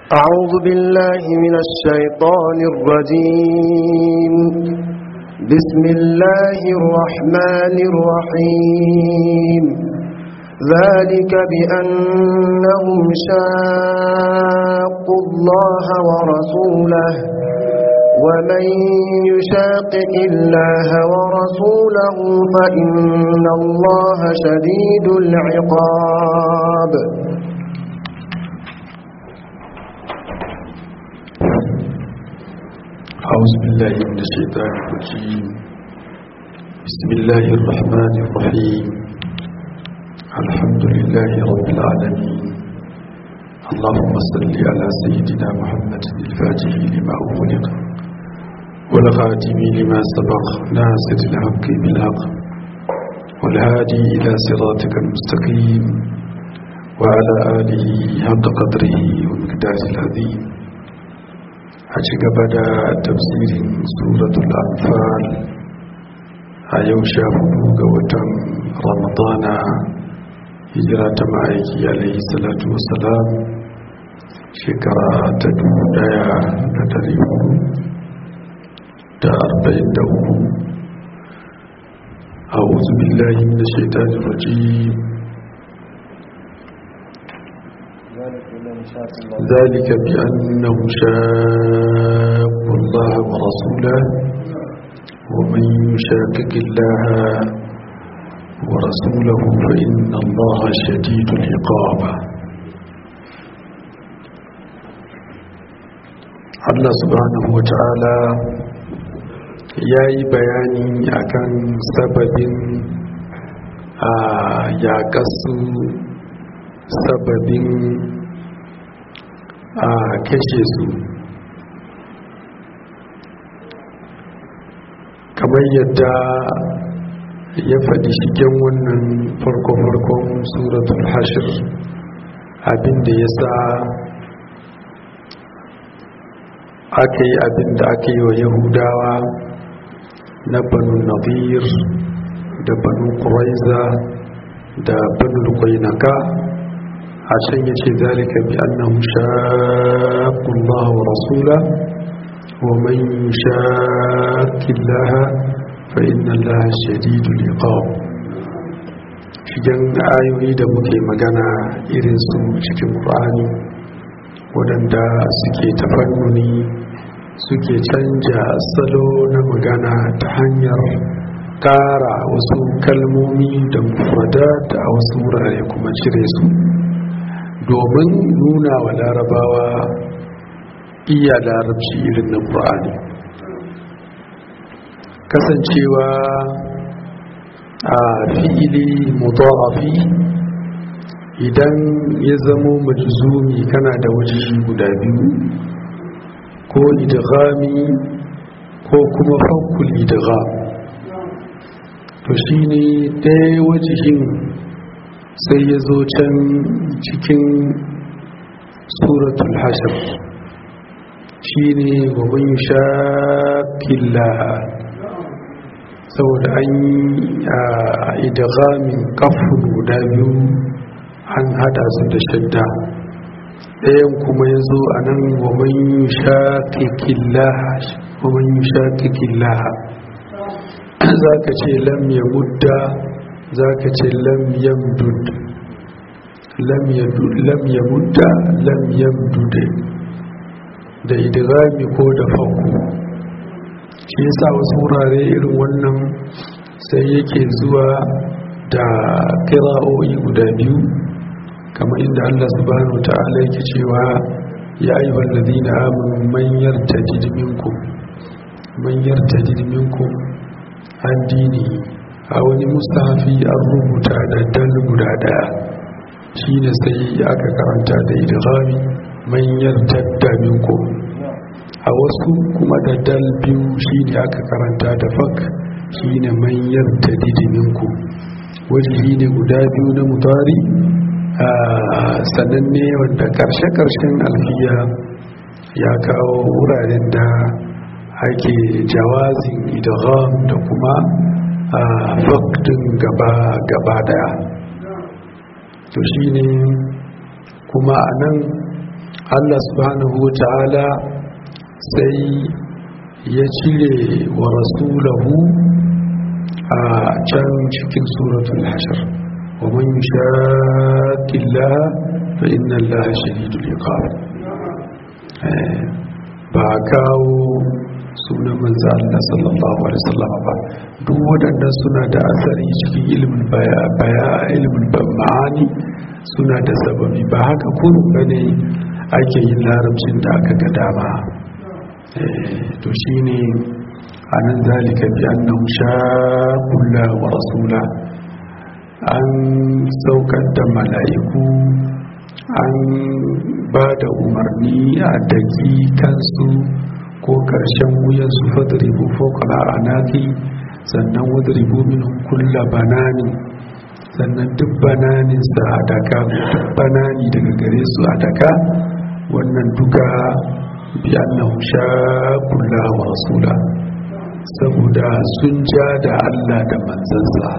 أعوذ بالله من الشيطان الرجيم بسم الله الرحمن الرحيم ذلك بأنهم شاقوا الله ورسوله ومن يشاقق الله ورسوله فإن الله شديد العقاب أعوذ بالله من الشيطان الرجيم بسم الله الرحمن الرحيم الحمد لله رب العالمين اللهم صل على سيدنا محمد الفاتح لما أغلق والخاتم لما سبق ناصر الحق بالحق والهادي إلى صراطك المستقيم وعلى آله حق قدره ومقداره العظيم a ci gaba da tafsirin suratul anfal a yau sha hudu ga watan ramadana hijira ta ma'aiki alaihi salatu wasalam shekara ta dubu daya da dari hudu da arba'in da uku a wuzu billahi da shaitanin rajim ذلك بأنه شاق الله ورسوله ومن يشاقق الله ورسوله فإن الله شديد العقاب Allah subhanahu wa ta'ala ya yi bayani akan sababin a yaƙasu sababin a kashe su kamar yadda ya faɗi shigen wannan farko-farkon suratul hashir abinda ya sa aka yi abinda aka yi wa yahudawa na banu nadir da banu kuraiza da banu kwainaka a can ya ce zalika bi annahu shaqqu Allah wa rasula wa man yushaqqi Allah fa inna Allah shadidul iqab shigen ayoyi da muke magana irin su cikin Qur'ani waɗanda suke tafannuni suke canja salo na magana ta hanyar ƙara wasu kalmomi da mufradat a wasu wurare kuma cire su domin nuna wa larabawa iya larabci irin na ƙur'ani kasancewa a fi'ili mudarafi idan ya zamo majzumi kana da wajihi guda biyu ko idghami ko kuma fakul idgham to shine ɗaya wajihin sai ya zo can cikin suratul hashir shi ne gwabin shakilla saboda an yi a idagamin kafin guda biyu an hada su da shadda ɗayan kuma ya zo a nan gwabin shakikilla za ka ce lam ya mudda za ka ce lam yamdud lam yamudda lam yamdude da idigami ko da fanku shi yasa wasu wurare irin wannan sai yake zuwa da kira'o'i guda biyu kamar inda Allah subhanahu ta'ala yake cewa ya ayyuhal ladina amanu man yartajid minkum man yartajid minkum an dini a wani mustahafi an rubuta da dal guda daya shi ne sai aka karanta da idghami manyan taddaminku a wasu kuma da dal biyu shi ne aka karanta da fak shi ne manyan tadidiminku wajihi ne guda biyu na mutari a sananne wanda karshe-karshen alfiya ya kawo wuraren da ake jawazin idgham da kuma a faktin gaba daya to shine kuma a nan Allah subhanahu wa ta'ala sai ya cire wa rasulahu a can cikin suratul hashar wa man yushaqillaha fa inna allaha shadidul iqab ba kawo sunan manzo Allah sallallahu alaihi wasallam ba duk waɗannan suna da asari cikin ilimin baya baya ilimin ma'ani suna da sababi ba haka kurun bane ake yin larabcin da aka ga dama to shine anan zalika bi annahu shaqulla wa rasula an saukar da mala'iku an ba da umarni a daki kansu ko karshen wuyan su fadribu fawqa anaki sannan wadribu minhum kulla banani sannan duk bananin sa a daka duk banani daga gare su a daka wannan duka bi annahu shaqulla wa rasula saboda sun ja da Allah da manzansa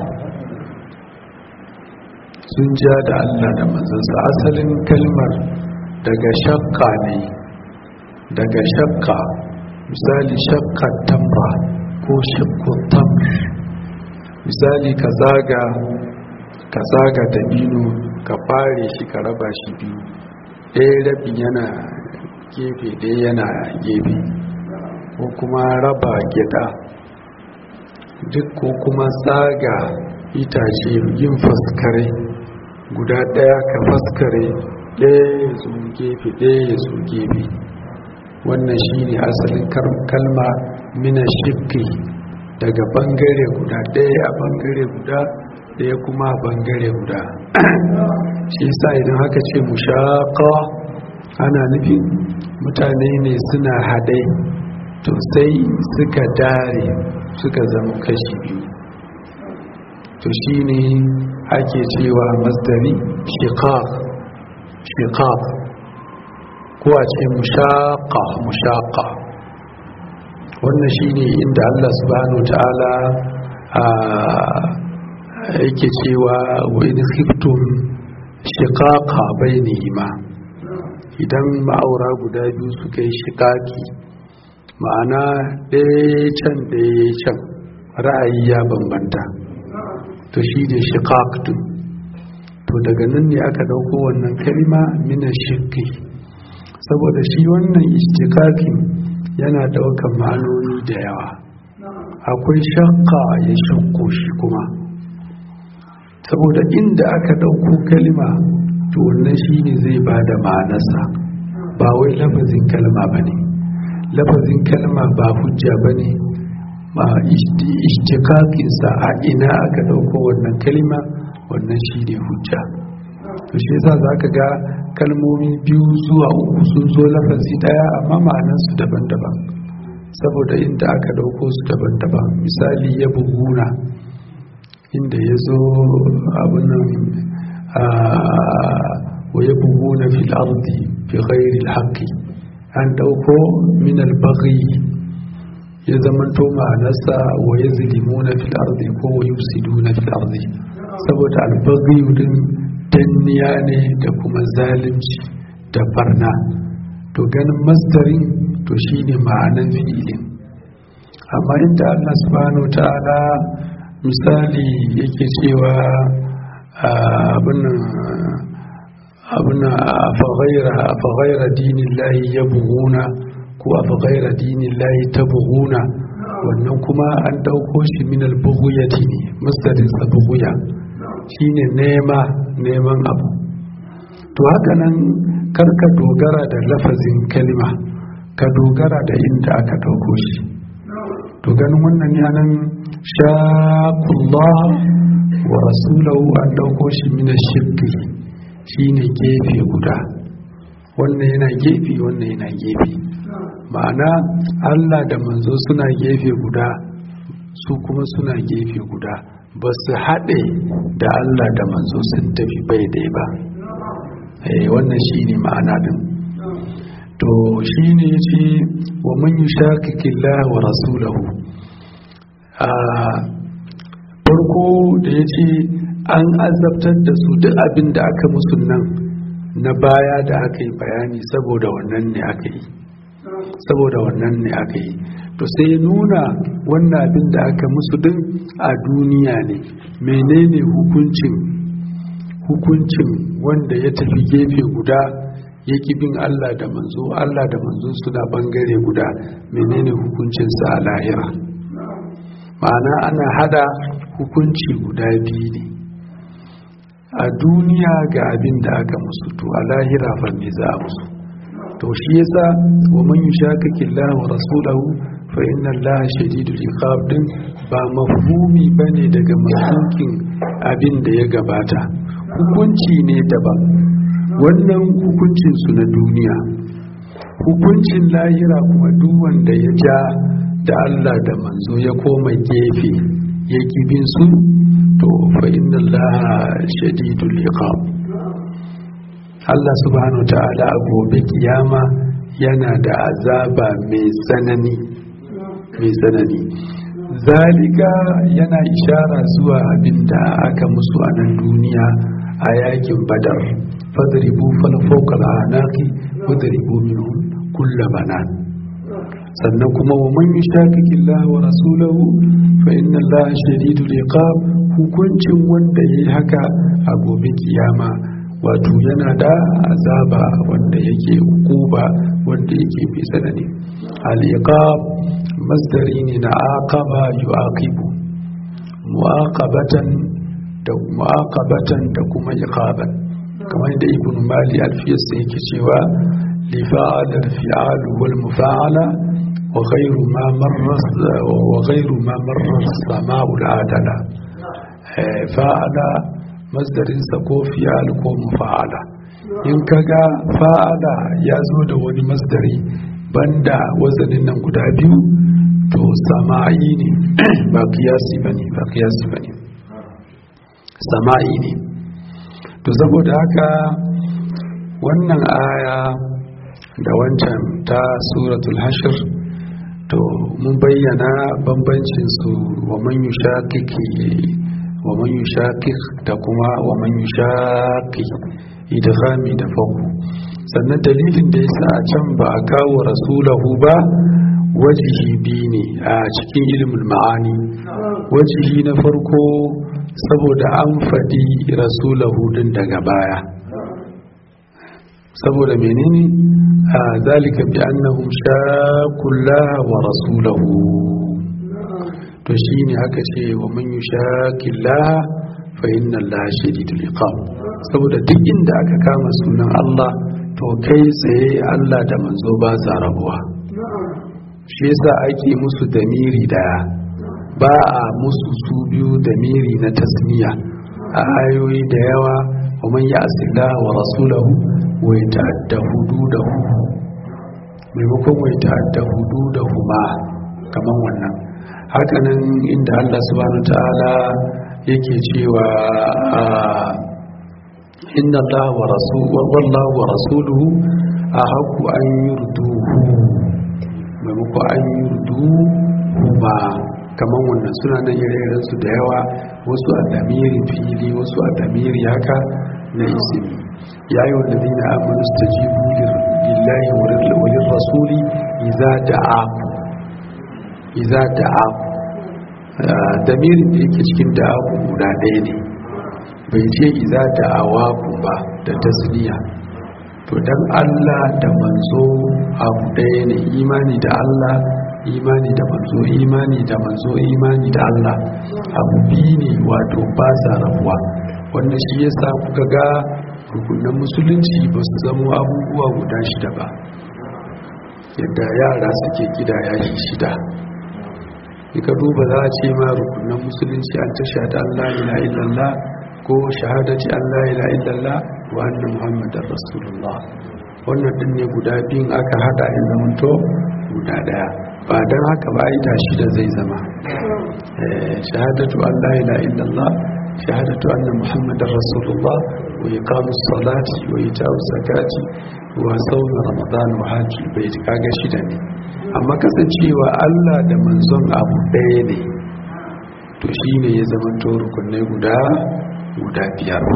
sun ja da Allah da manzansa asalin kalmar daga shakka ne daga shakka misali shakka tamra ko shakku tamr misali ka zaga ka zaga dabino ka fare shi ka raba shi biyu ɗaya rabin yana gefe ɗaya yana gefe ko kuma raba gida duk ko kuma tsaga itace yin faskare guda ɗaya ka faskare ɗaya ya zo gefe ɗaya ya zo gefe wannan shi ne asalin kalma mina shifki daga bangare guda ɗaya a bangare guda ɗaya kuma a bangare guda shi sa idan haka ce mushaƙa ana nufin mutane ne suna haɗe to sai suka dare suka zama kashi biyu to shi ne ake cewa masdari shiqaq shiqaq ko a ce mushaqa mushaqa wannan shine inda Allah subhanahu ta'ala yake cewa wa in khiftum shiqaqa bainihima idan ma'aura guda biyu suka yi shiqaqi ma'ana ɗaya can ɗaya can ra'ayi ya bambanta to shi ne shiqaq din to daga nan ne aka dauko wannan kalma mina shiqqi saboda shi wannan istiqaqin yana daukan ma'anoni da yawa akwai shaqqa ya shakko shi kuma saboda inda aka dauko kalma to wannan shine zai bada ma'anarsa ba wai lafazin kalma bane lafazin kalma ba hujja bane ma ishtiqaqinsa a ina aka dauko wannan kalma wannan shine hujja to shi yasa zaka ga kalmomi biyu zuwa uku sun zo lafazi daya amma ma'anar su daban-daban saboda inda aka dauko su daban-daban misali ya buguna inda ya zo abunan wa ya buguna fil ardi fi ghairi al an dauko min al-baghi ya zamanto ma'anarsa wa ya zilimuna fil ardi ko wa yusiduna fil ardi saboda albaghiyu din danniya ne da kuma zalunci da barna to ganin masdarin to shine ma'anan fi'ilin amma inda Allah subhanahu ta'ala misali yake cewa abin abin fa ghayra dinillahi yabghuna ko abu gaira dinin layi ta buhuna wannan kuma an dauko shi min albuguyati ne mustarinsa buguya shine nema neman abu to haka nan karka dogara da lafazin kalma ka dogara da inda aka dauko shi to ganin wannan yanan shaqullah wa rasulahu an dauko shi min shirki shine gefe guda wannan yana gefe wannan yana gefe ma'ana Allah da manzo suna gefe guda su kuma suna gefe guda ba su haɗe da Allah da manzo sun tafi bai dai ba wannan shi ne ma'ana din to shi ne ce wa man yi shakikillah wa rasulahu a farko da ya ce an azabtar da su duk abin da aka musu nan na baya da aka yi bayani saboda wannan ne aka yi saboda wannan ne aka yi to sai nuna wannan abin da aka musu din a duniya ne menene hukuncin hukuncin wanda ya tafi gefe guda ya bin Allah da manzo Allah da manzo suna bangare guda menene hukuncinsa a lahira ma'ana ana hada hukunci guda biyu ne a duniya ga abin da aka musu to a lahira fa me za a musu to shi yasa wa man yushakaki Allah wa rasulahu fa inna Allah shadidul iqab din ba mafhumi bane daga masukin abin da ya gabata hukunci ne daban wannan hukuncin su na duniya hukuncin lahira kuma duk wanda ya ja da Allah da manzo ya koma gefe ya bin su to fa inna Allah shadidul iqab Allah subhanahu ta'ala a gobe kiyama yana da azaba mai tsanani mai tsanani zalika yana ishara zuwa abinda aka musu a nan duniya a yakin badar fadribu falfauka al'anaki fadribu minhum kulla banan sannan kuma wa man yushaqiqi Allah wa rasulahu fa inna Allah shadidul iqab hukuncin wanda yayi haka a gobe kiyama wato yana da azaba wanda yake hukuba wanda yake mai tsanani al-iqab masdari ne na aqaba yu'aqibu mu'aqabatan da mu'aqabatan da kuma iqaban kamar da ibn mali alfiyas yake cewa li fa'al al-fi'al wal mufa'ala wa ghayru ma marra wa ghayru ma marra as-sama'u al-adala fa'ala masdarinsa ko fiyal ko mufa'ala in kaga fa'ala ya zo da wani masdari banda wazanin nan guda biyu to sama'i ne ba kiyasi bane ba kiyasi bane sama'i ne to saboda haka wannan aya da wancan ta suratul hashir to mun bayyana bambancin su wa man yushaqiqi wa man yushaqiq da kuma wa man yushaqi idghami da faku sannan dalilin da yasa a can ba a kawo rasulahu ba wajihi bi ne a cikin ilimin ma'ani wajihi na farko saboda an faɗi rasulahu din daga baya saboda menene a zalika bi annahum shaqullaha wa rasulahu to shine aka ce wa man yushaqillaha fa inna allaha shadidul iqab saboda duk inda aka kama sunan Allah to kai tsaye Allah da manzo ba sa rabuwa shi yasa ake musu damiri daya ba a musu su biyu damiri na tasmiya a ayoyi da yawa wa man ya'si Allah wa rasulahu wa yata'adda hududahu maimakon wa yata'adda hududahu ma kaman wannan hakanan inda Allah subhanahu ta'ala yake cewa inna Allah wa rasul wallahu wa rasuluhu ahaqqu an yurduhu maimako an yurduhu ma kaman wannan suna nan ire su da yawa wasu a damirin fili wasu a damiri haka na isimi ya yi wanda zina amonu su ta jibu lillahi wa rasuli iza da'aku iza da'aku damirin da yake cikin da'aku guda ɗaya ne bai ce iza da'awaku ba da tasniya to dan Allah da manzo abu ɗaya ne imani da Allah imani da manzo imani da manzo imani da Allah abu biyu ne wato ba sa rabuwa wannan shi yasa kuka ga rukunan musulunci ba su zama abubuwa guda shida ba yadda yara suke gida ya shi shida ka duba za a ce ma rukunan musulunci an ta shahada Allah ila illallah ko shahadati Allah ila illallah wa anna muhammadar rasulullah wannan din ne guda biyun aka hada in zamanto guda daya ba don haka ba ita shi da zai zama shahadatu Allah ila illallah shahadatu anna muhammadar rasulullah wa iqamus salati wa ita'us zakati wa sawm ramadan wa hajji bai kaga shida ne amma kasancewa Allah da manzon abu ɗaya ne to shine ya zama to rukunai guda guda biyar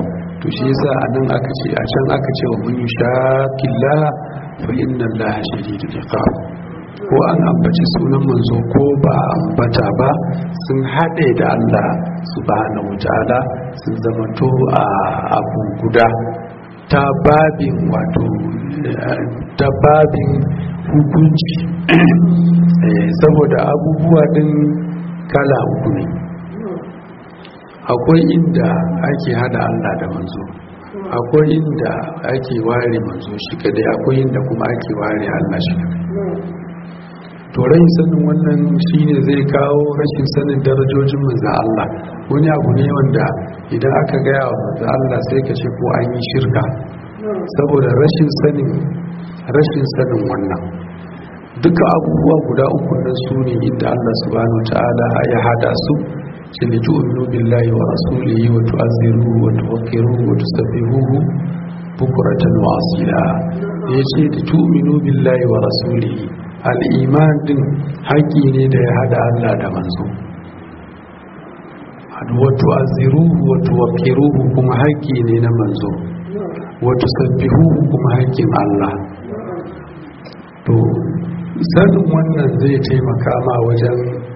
to shi yasa a nan aka ce a can aka ce wa mun yushaqillaha fa inna allaha shadidul iqab ko an ambaci sunan manzo ko ba a ambata ba sun haɗe da Allah subhanahu wataala sun zamanto a abu guda ta babin wato ta babin hukunci saboda abubuwa din kala uku ne akwai inda ake hada Allah da manzo akwai inda ake ware manzo shi kadai akwai inda kuma ake ware Allah shi kadai to rai sanin wannan shine zai kawo rashin sanin darajojin manzo Allah wani abu ne wanda idan aka gaya wa manzo Allah sai ka ce ko an yi shirka saboda rashin sanin rashin sanin wannan duka abubuwa guda uku nan su ne inda Allah subhanahu wa ta'ala ya hada su shi ne tu'minu billahi wa rasulihi wa tu'azziruhu wa tuwaqqiruhu wa tusabbihuhu bukratan wa asila yace da tu'minu billahi wa rasulihi al-iman din haƙi ne da ya hada Allah da manzo wa tu'azziruhu wa tuwaqqiruhu kuma haƙi ne na manzo wa tusabbihuhu kuma haƙin Allah to sanin wannan zai taimaka ma wajen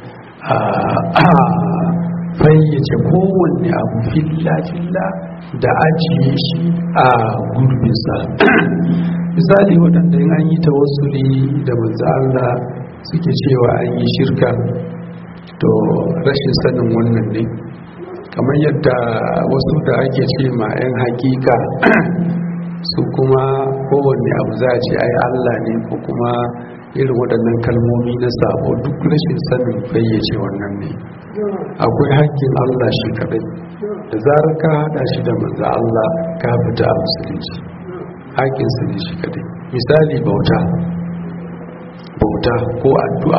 fayyace kowanne abu filla-filla da ajiye shi a gurbinsa misali waɗanda yin an yi tawassuli da manzo Allah suke cewa an yi shirka to rashin sanin wannan ne kamar yadda wasu da ake ce ma 'yan hakika su kuma kowanne abu za a ce ai Allah ne ko kuma irin waɗannan kalmomi na sabo duk rashin sanin fayyace wannan ne akwai haƙƙin Allah shi kaɗai da zarar ka haɗa shi da manzo Allah ka fita a musulunci haƙƙinsa ne shi kaɗai misali bauta bauta ko addu'a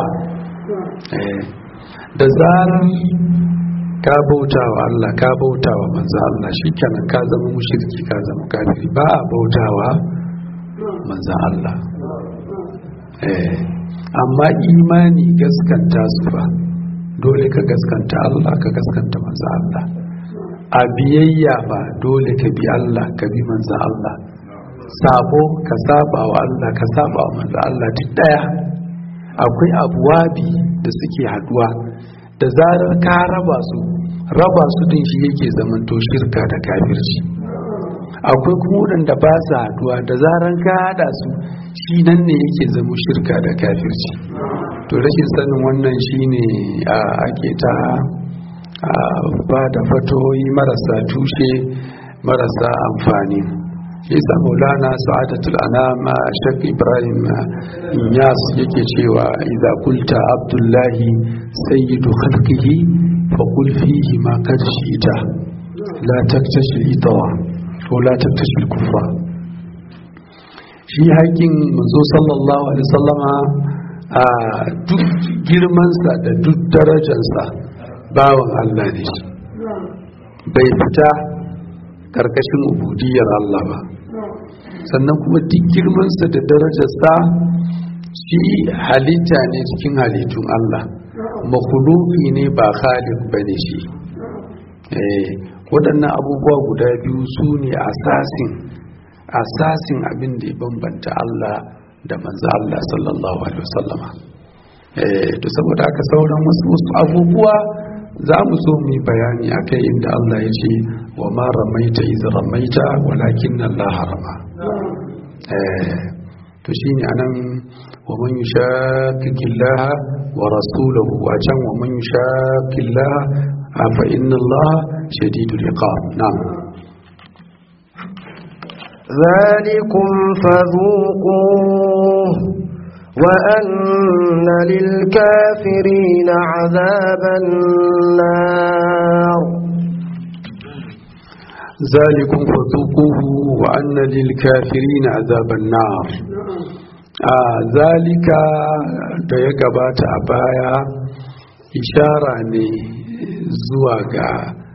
da zarar ka bauta wa Allah ka bauta wa manzo Allah shikenan ka zama mushriki ka zama kafiri ba a bautawa manzo Allah eh amma imani gaskanta su fa dole ka gaskanta Allah ka gaskanta manzo Allah a biyayya ba dole ka bi Allah ka bi manzo Allah sabo ka saba wa Allah ka saba wa manzo Allah duk daya akwai abuwabi da suke haduwa da zarar ka raba su raba su din shi yake zamanto shirka da kafirci akwai kuma waɗanda ba su haduwa da zarar ka hada su shi nan ne yake zama shirka da kafirci to rashin sanin wannan shine ake ta ba da fatoyi marasa tushe marasa amfani isa maulana sa'adatul anama shak ibrahim yas yake cewa idza kulta abdullahi sayyidu khalqihi fa qul fihi ma qad shi'ta la taktashi itawa ko la taktashi kufra shi haƙin manzo sallallahu alaihi wasallama a duk girmansa da duk darajarsa bawan Allah ne shi bai fita karkashin ubudiyar Allah ba sannan kuma duk girmansa da darajarsa shi halitta ne cikin halittun Allah makhluki ne ba khaliq bane shi waɗannan abubuwa guda biyu su ne asasin asasin abin da ya bambanta Allah da manzo Allah sallallahu alaihi wasallama to saboda haka sauran wasu abubuwa za mu zo mu yi bayani akai inda Allah ya ce wa ma ramaita iz ramaita walakin Allah harama to shine anan wa man yushaqiqillaha wa rasulahu wa can wa man yushaqillaha fa inna Allah shadidul iqab na'am ذلكم فذوقوه وأن للكافرين عذاب النار ذلكم فذوقوه وأن للكافرين عذاب النار آه ذلك da ya gabata a baya ishara ne zuwa ga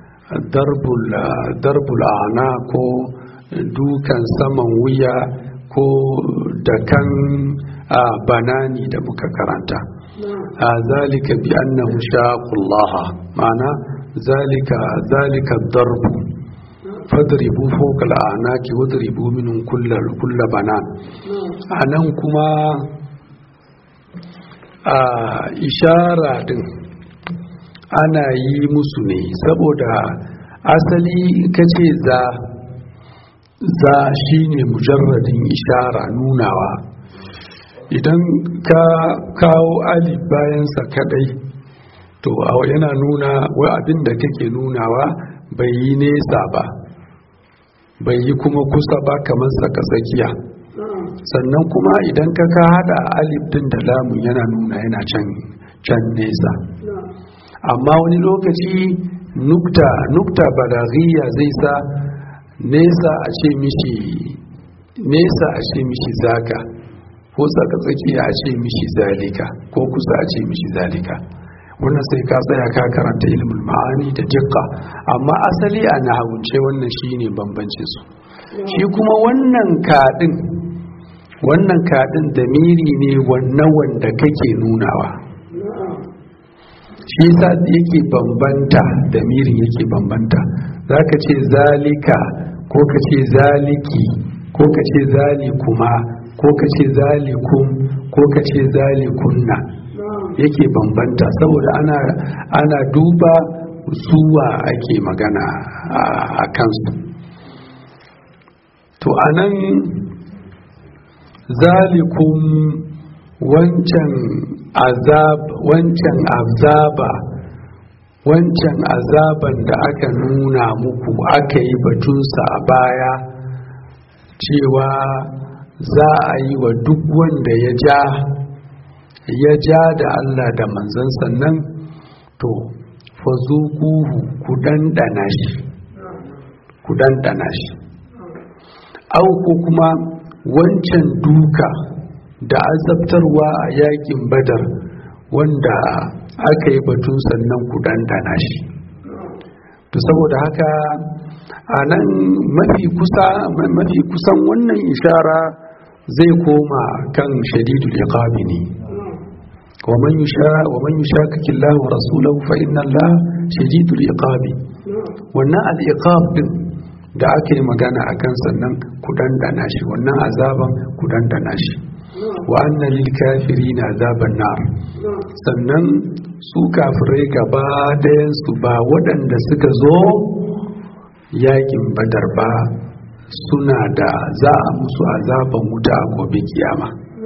darbul ana ko dukan saman wuya ko da kan banani da muka karanta a zalika bi annahu shaqullaha ma'ana zalika zalika darbu fadribu fawqa al'anaki wadribu minhum kullal kulla banan anan kuma a ishara din ana yi musu ne saboda asali kace za za shine mujarradin ishara nunawa idan ka kawo alif bayansa kadai to yana nuna wa abin da kake nunawa bai yi nesa ba bai yi kuma kusa ba kamar saka tsakiya sannan kuma idan ka ka hada alif din da lamun yana nuna yana can can nesa amma wani lokaci nukta nukta balaghiya zai sa nesa a ce mishi nesa a ce mishi zaka ko tsaka tsakiya a ce mishi zalika ko kusa a ce mishi zalika wannan sai ka tsaya ka karanta ilimin ma'ani da jikka amma asali a nahawunce wannan shine bambancin su shi kuma wannan kadin wannan kadin da miri ne wannan wanda kake nunawa shi yasa yake bambanta da mirin yake bambanta zaka ce zalika ko ka ce zaliki ko ka ce zalikuma ko ka ce zalikum ko ka ce zalikunna yake bambanta saboda ana ana duba suwa ake magana a kansu to anan zalikum wancan azab wancan azaba wancan azaban da aka nuna muku aka yi batunsa a baya cewa za a yi wa duk wanda ya ja ya ja da Allah da manzan sannan to fazukuhu ku dandana shi ku dandana shi au ko kuma wancan duka da azabtarwa a yakin badar wanda aka yi batun sannan ku dandana shi to saboda haka a nan mafi kusa mafi kusan wannan ishara zai koma kan shadidul iqabi ne ومن يشاء ومن يشاكك الله ورسوله فإن الله شديد العقاب wannan al'iqab din da aka yi magana a kan sannan ku dandana shi wannan azaban ku dandana shi wa anna lil kafirina azaban nar sannan su kafirai gaba ɗayan su ba waɗanda suka zo yakin badar ba suna da za a musu azaban wuta a gobe kiyama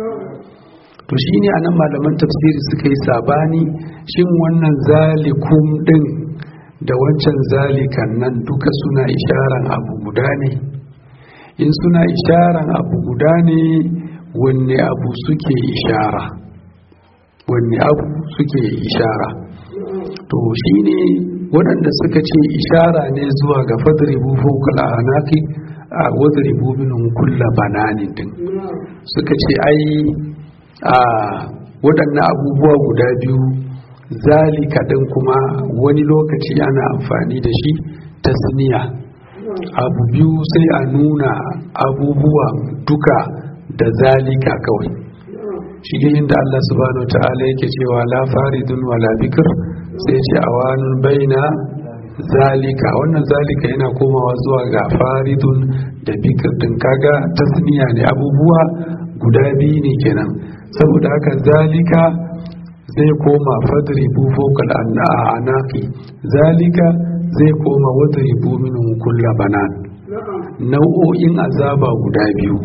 to shine anan malaman tafsiri suka yi sabani shin wannan zalikum din da wancan zalikan nan duka suna isharan abu guda ne in suna isharan abu guda ne wanne abu suke ishara wanne abu suke ishara to shine waɗanda suka ce ishara ne zuwa ga fadribu fawqal anaki a wadribu minhum kulla bananin din suka ce ai a waɗannan abubuwa guda biyu zalika ɗin kuma wani lokaci ana amfani da shi tasniya abu biyu sai a nuna abubuwa duka da zalika kawai shi ne inda Allah subhanahu wa ta'ala yake cewa la faridun wala bikir sai ce awanun baina zalika wannan zalika yana komawa zuwa ga faridun da bikir din kaga tasniya ne abubuwa guda biyu ne kenan saboda haka zalika zai koma fadribu fokal anaki zalika zai koma wadribu minhum kulla banan nau'o'in azaba guda biyu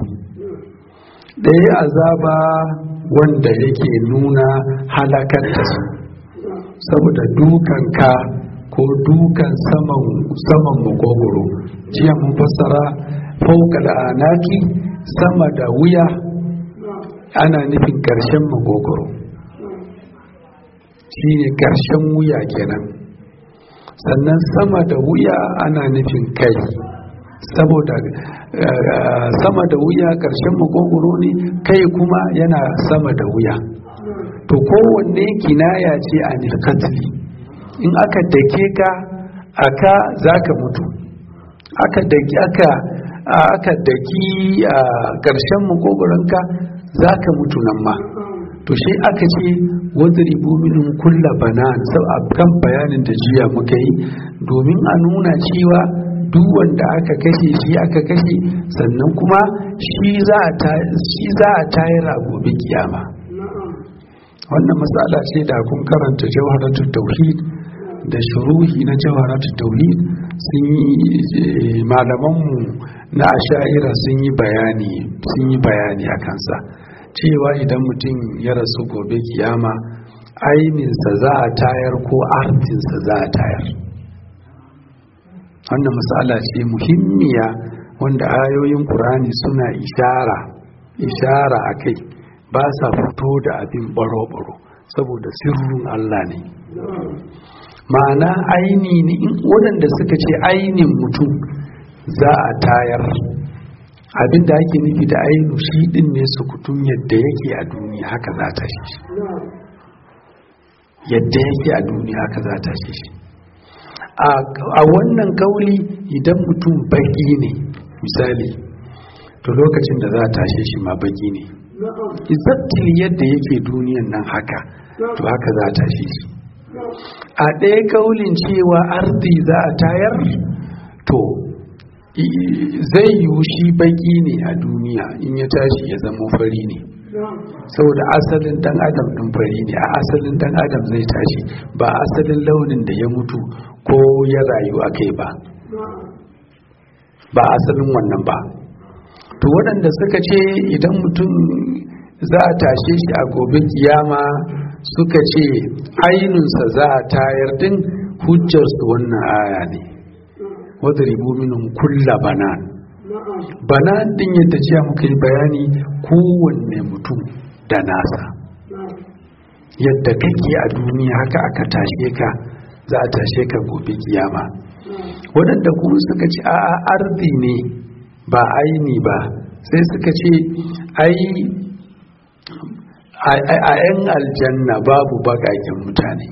ɗaya azaba wanda yake nuna halakar da su saboda dukan ka ko dukan saman saman makogoro jiya mun fassara fokal anaki sama da wuya ana nufin ƙarshen magogoro shi ne ƙarshen wuya kenan sannan sama da wuya ana nufin kai saboda sama da wuya ƙarshen magogoro ne kai kuma yana sama da wuya to kowanne kinaya ce a nilkatli in aka dake ka aka za ka mutu aka daki aka aka daki a ƙarshen makogoronka za ka mutu nan ma to shi aka ce wadribu minhum kulla banan sau a kan bayanin da jiya muka yi domin a nuna cewa duk wanda aka kashe shi aka kashe sannan kuma shi za a tayar a gobe kiyama wannan matsala ce da kun karanta jawharatul tauhid da shuruhi na jawharatul tauhid sun yi malamanmu na asha'ira sun yi bayani sun yi bayani a kansa cewa idan mutum ya rasu gobe kiyama aininsa za a tayar ko artinsa za a tayar wannan matsala ce muhimmiya wanda ayoyin ƙur'ani suna ishara ishara a kai ba sa fito da abin baro-baro saboda sirrin Allah ne ma'ana aini ne waɗanda suka ce ainin mutum za a tayar abin da ake nufi da ainu shi ɗin ne sukutun yadda yake a duniya haka za ta shi yadda yake a duniya haka za ta shi a wannan kauli idan mutum baki ne misali to lokacin da za a tashe shi ma baki ne izabtil yadda yake duniyan nan haka to haka za a tashe shi a ɗaya kaulin cewa arzi za a tayar to zai yiwu shi baki ne a duniya in ya tashi ya zama fari ne saboda asalin dan adam din fari ne a asalin dan adam zai tashi ba asalin launin da ya mutu ko ya rayu a kai ba ba asalin wannan ba to waɗanda suka ce idan mutum za a tashe shi a gobe kiyama suka ce ainunsa za a tayar din hujjarsu wannan aya ne wadda minin kulla banan banan din yadda jiya muka yi bayani kowanne mutum da nasa yadda kake a duniya haka aka tashe ka za a tashe ka gobe kiyama waɗanda kuma suka ce a arzi ne ba aini ba sai suka ce ai a 'yan aljanna babu bakakin mutane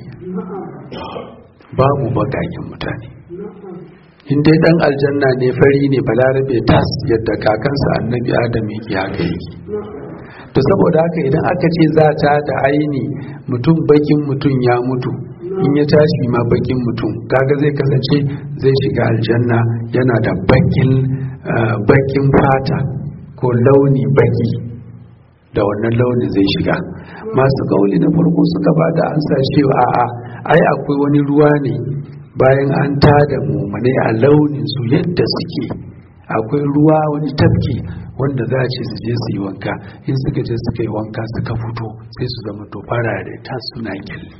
babu bakakin mutane in dai dan aljanna ne fari ne balarabe tas yadda kakansa annabi adam yake haka yake to saboda haka idan aka ce za ta da aini mutum bakin mutum ya mutu in ya tashi ma bakin mutum kaga zai kasance zai shiga aljanna yana da bakin bakin fata ko launi baki da wannan launi zai shiga masu kauli na farko suka ba da ansa cewa a'a ai akwai wani ruwa ne bayan an tada mumane a launin su yadda suke akwai ruwa wani tafki wanda za a ce su je su yi wanka in suka je suka yi wanka suka fito sai su zama to farare ta suna kyalli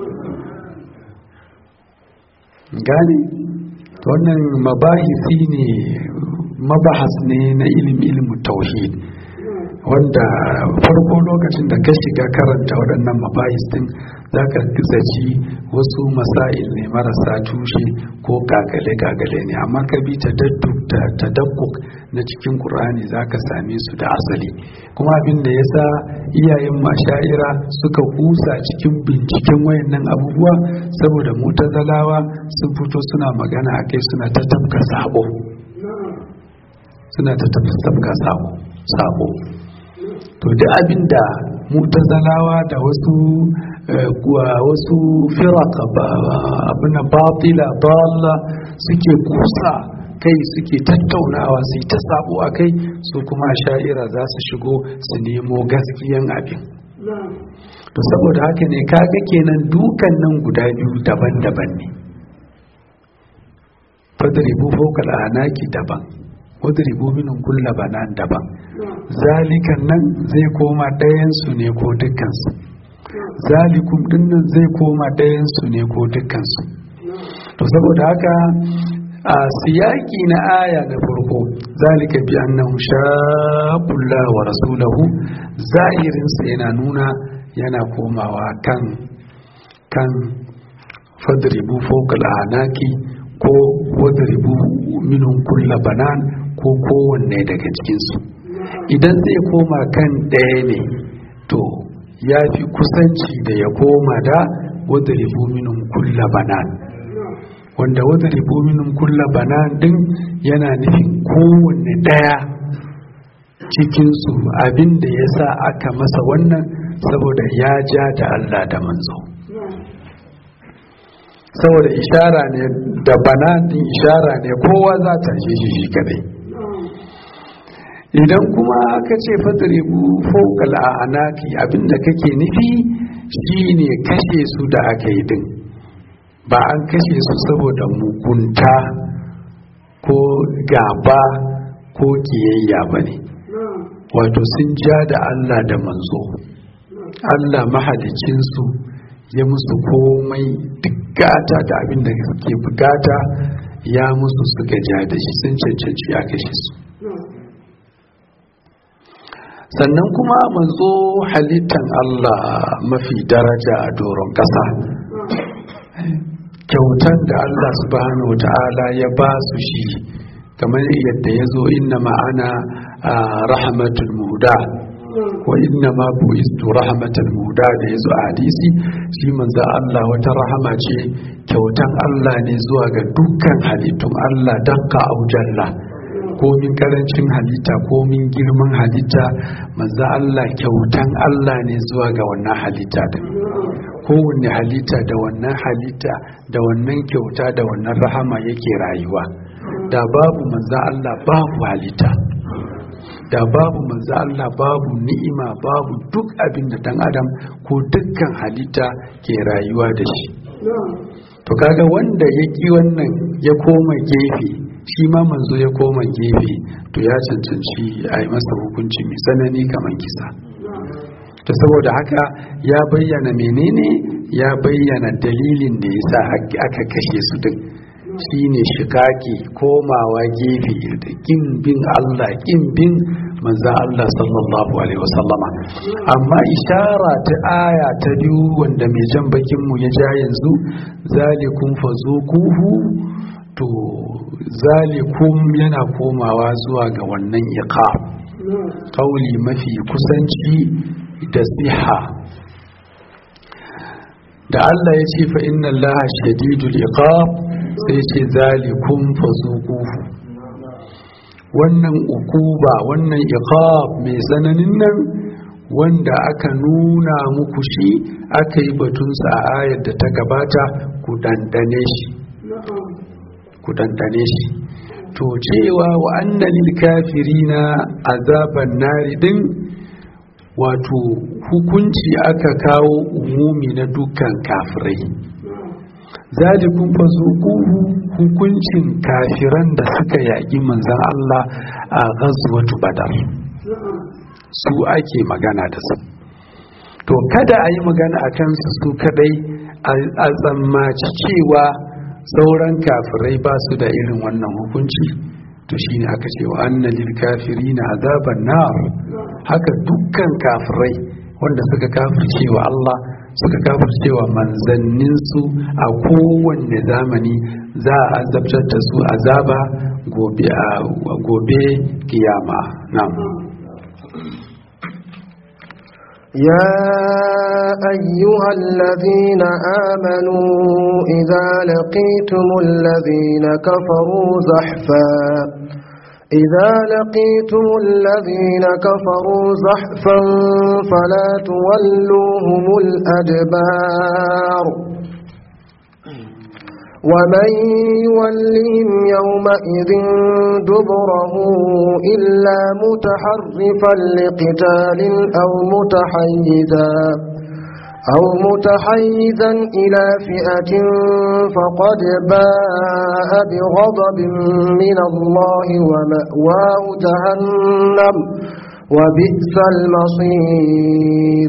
gane wannan mabahisi ne mabahas ne na ilimi ilimin tauhid wanda farko lokacin da ka shiga karanta waɗannan mabahis din za ka zaci wasu masail ne marasa tushe ko gagale-gagale ne amma ka bi ta dakkuk na cikin ƙur'ani za ka same su da asali kuma abin da ya sa iyayen mashaira suka kusa cikin binciken wayannan abubuwa saboda mutazalawa sun fito suna magana a kai suna ta tafka sabo suna ta tafka sabo to duk abin da mutazalawa da wasu kuwa wasu firaka abin batila dalla suke kusa kai suke tattaunawa su ta sabo a kai su kuma sha'ira za su shigo su nemo gaskiyan abin to saboda haka ne kaga kenan dukan nan guda biyu daban-daban ne fadribu fawqa anaki daban wadribu minhum kulla banan daban zalikan nan zai koma ɗayan su ne ko dukkan su zalikum dinnan zai koma ɗayan su ne ko dukkan su to saboda haka a siyaki na aya na farko zalika bi annahu shaqullaha wa rasulahu zahirin sa yana nuna yana komawa kan kan fadribu fawqa al-anaki ko wadribu minhum kulla banan ko kowanne daga cikin su idan zai koma kan ɗaya ne to ya fi kusanci da ya koma da wadribu minhum kulla banan wanda wadda ribominin kulla bana din yana nufin kowanne ɗaya cikinsu abinda ya sa aka masa wannan saboda ya ja da Allah da manzo saboda ishara ne da banatin ishara ne kowa za ta shi shi kadai idan kuma ka ce fatribu fawqal a'naqi abinda kake nufi shine kashe su da aka yi din ba an kashe su saboda mugunta ko gaba ko kiyayya bane wato sun ja da Allah da manzo Allah mahalicinsu ya musu komai duk gata da abin da suke bukata ya musu suka ja da shi sun cancanci a kashe su sannan kuma manzo halittan Allah mafi daraja a doron ƙasa kyautan da Allah subhanahu wa ta'ala ya ba su shi kamar yadda ya zo inna ma'ana rahmatul muda wa inna ma bu'istu rahmatul muda da ya zo a hadisi shi manzo Allah wata rahama ce kyautan Allah ne zuwa ga dukkan halittun Allah dakka au jalla komin karancin halitta komin girman halitta manzo Allah kyautan Allah ne zuwa ga wannan halitta din kowanne halitta da wannan halitta da wannan kyauta da wannan rahama yake rayuwa da babu manzo Allah babu halitta da babu manzo Allah babu ni'ima babu duk abin da dan adam ko dukkan halitta ke rayuwa da shi to kaga wanda ya ki wannan ya koma gefe shi ma manzo ya koma gefe to ya cancanci a yi masa hukunci mai tsanani kamar kisa to saboda haka ya bayyana menene ya bayyana dalilin da ya sa aka kashe su duk shine shikaki komawa gefe da kin bin Allah kin bin manzo Allah sallallahu alaihi wasallama amma ishara ta aya ta biyu wanda mai jan bakin mu ya ja yanzu zalikum fazuquhu to zalikum yana komawa zuwa ga wannan iqab kauli mafi kusanci da siha da Allah ya ce fa inna Allah shadidul iqab sai ce zalikum fazuquhu wannan ukuba wannan iqab mai tsananin nan wanda aka nuna muku shi aka yi batunsa a ayar da ta gabata ku dandane shi ku dandane shi to cewa wa annal kafirina azaban nari din wato hukunci aka kawo umumi na dukkan kafirai zalikun fazuquhu hukuncin kafiran da suka yaƙi manzon Allah a ghazwatu badar su ake magana da su to kada a yi magana a kansu su kadai a tsammaci cewa sauran kafirai ba su da irin wannan hukunci to shine aka ce wa annalil kafirina azaban nar haka dukkan kafirai wanda suka kafirce wa Allah suka kafirce wa manzanninsu a kowanne zamani za a azabtar da su azaba gobe a gobe kiyama na'am يا أيها الذين آمنوا إذا لقيتم الذين كفروا زحفا إذا لقيتم الذين كفروا زحفا فلا تولوهم الأدبار ومن يولهم يومئذ دبره إلا متحرفا لقتال أو متحيزا أو متحيزا إلى فئة فقد باء بغضب من الله ومأواه جهنم وبئس المصير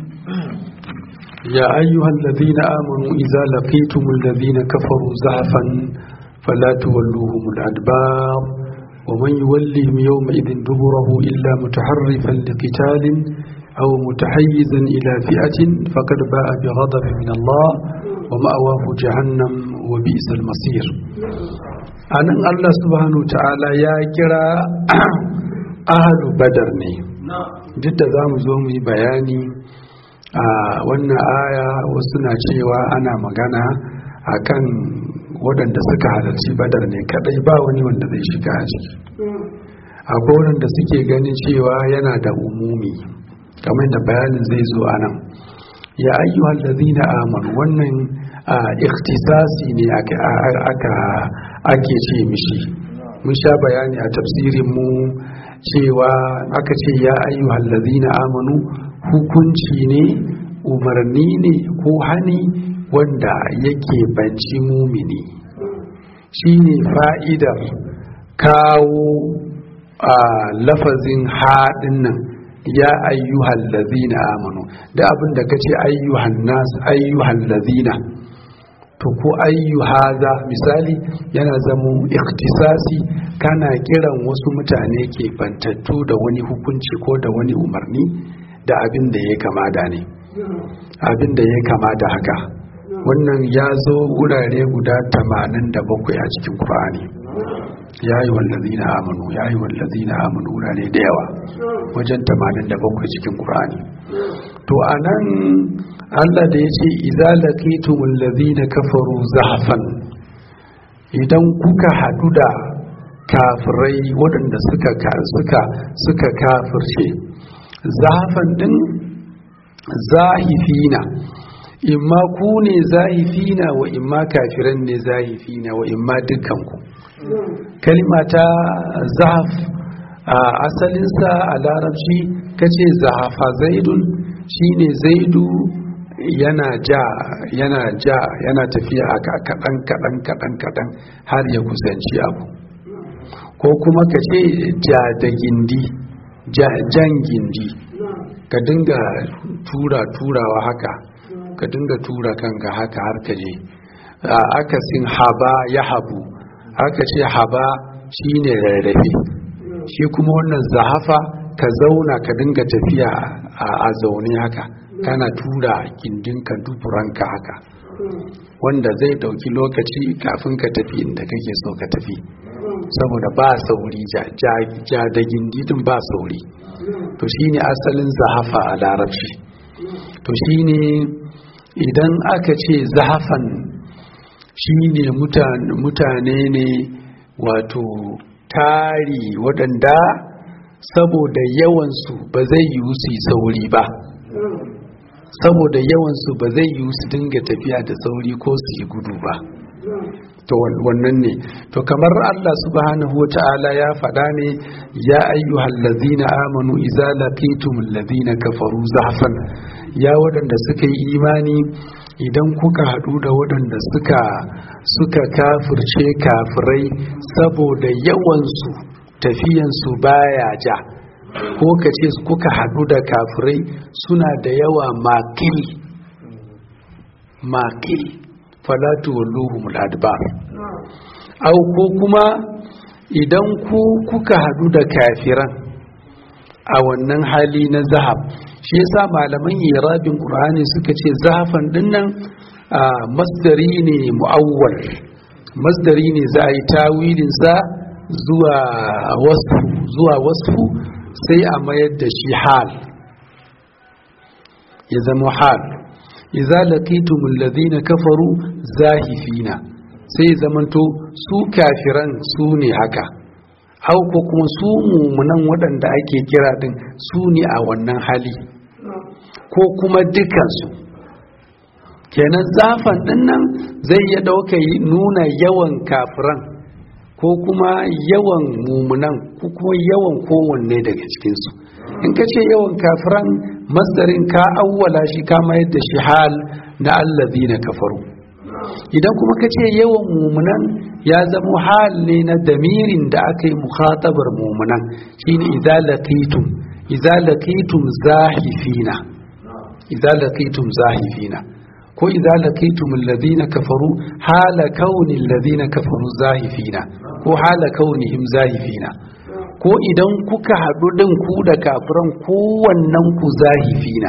يا أيها الذين آمنوا إذا لقيتم الذين كفروا زحفا فلا تولوهم الأدبار ومن يولهم يومئذ دبره إلا متحرفا لقتال أو متحيزا إلى فئة فقد باء بغضب من الله ومأواه جهنم وبئس المصير أن الله سبحانه وتعالى يا كرا أهل بدر ne duk da za mu zo mu yi bayani a wannan aya wasu na cewa ana magana akan waɗanda suka halarci badar ne kadai ba wani wanda zai shiga a ciki akwai waɗanda suke ganin cewa yana da umumi kamar da bayanin zai zo a nan ya ayyuhal ladina amanu wannan ikhtisasi ne aka ake ce mishi mun sha bayani a tafsirin mu cewa aka ce ya ayyuhal ladina amanu hukunci ne umarni ne ko hani wanda yake banci mumini shine fa'idar kawo a lafazin haɗin nan ya ayyuhal ladina amanu da abin da kace ayyuhan nas ayyuhal ladina to ko ayyuhaza misali yana zamo ikhtisasi kana kiran wasu mutane ke bantattu da wani hukunci ko da wani umarni da abin da ya kama da ne abin da ya kama da haka wannan ya zo wurare guda 87 a cikin Qur'ani ya yi wallazina amanu ya yi wallazina amanu wurare da yawa wajen 87 cikin Qur'ani to anan Allah da ya ce idza laqitumul ladina kafaru zahfan idan kuka hadu da kafirai waɗanda suka suka suka kafirce zahfan din zahifina imma ku ne zahifina wa imma kafiran ne zahifina wa imma dukkanku kalima ta zahaf a asalinsa a larabci kace zahafa zaidun shine zaidu yana ja yana ja yana tafiya a kaɗan kaɗan kaɗan kaɗan har ya kusanci abu ko kuma ka ce ja da gindi jan gindi ka dinga tura turawa haka ka dinga tura kanka haka har ka je akasin haba ya habu aka ce haba shine rarrafe shi kuma wannan zahafa ka zauna ka dinga tafiya a zaune haka kana tura gindinka duburanka haka wanda zai dauki lokaci kafin ka tafi inda kake so ka tafi saboda ba sauri ja da gindidin ba sauri to shine asalin zahafa a larabci to shine idan aka ce zahafan shine mutane ne wato tari waɗanda saboda yawansu ba zai yi su sauri ba saboda yawansu ba zai yi su dinga tafiya da sauri ko su yi gudu ba to wannan ne to kamar Allah subhanahu wa ta'ala ya faɗa ne ya ayyuhal ladzina amanu idza laqitumul ladzina kafaru zahfan ya waɗanda suka yi imani idan kuka haɗu da waɗanda suka suka kafirce kafirai saboda yawansu tafiyansu baya ja ko ka ce kuka haɗu da kafirai suna da yawa makil makil falatu walluhumul adbar au ko kuma idan ku kuka haɗu da kafiran a wannan hali na zahab shi yasa malaman irabin qur'ani suka ce zahafan dinnan masdari ne mu'awwal masdari ne za a yi tawilin sa zuwa wasfu zuwa wasfu sai a mayar da shi hal ya zama hal idza laqitumul ladina kafaru zahifina sai zamanto su kafiran su ne haka hau ko kuma su mumunan waɗanda ake kira din su ne a wannan hali ko kuma dukansu kenan zafan dinnan zai ya ɗauka nuna yawan kafiran ko kuma yawan mumunan ko kuma yawan kowanne daga cikinsu in ka ce yawan kafiran masdarin ka awwala shi ka mayar da shi hal na allazi na kafaru idan kuma ka ce yawan mumunan ya zama hal ne na damirin da aka yi mukhatabar mumunan shine idza laqitum idza laqitum zahifina idza laqitum zahifina ko idza laqitum alladhina kafaru hala kauni alladhina kafaru zahifina ko hala kaunihim zahifina ko idan kuka haɗu ɗin ku da kafiran kowannen ku zahifina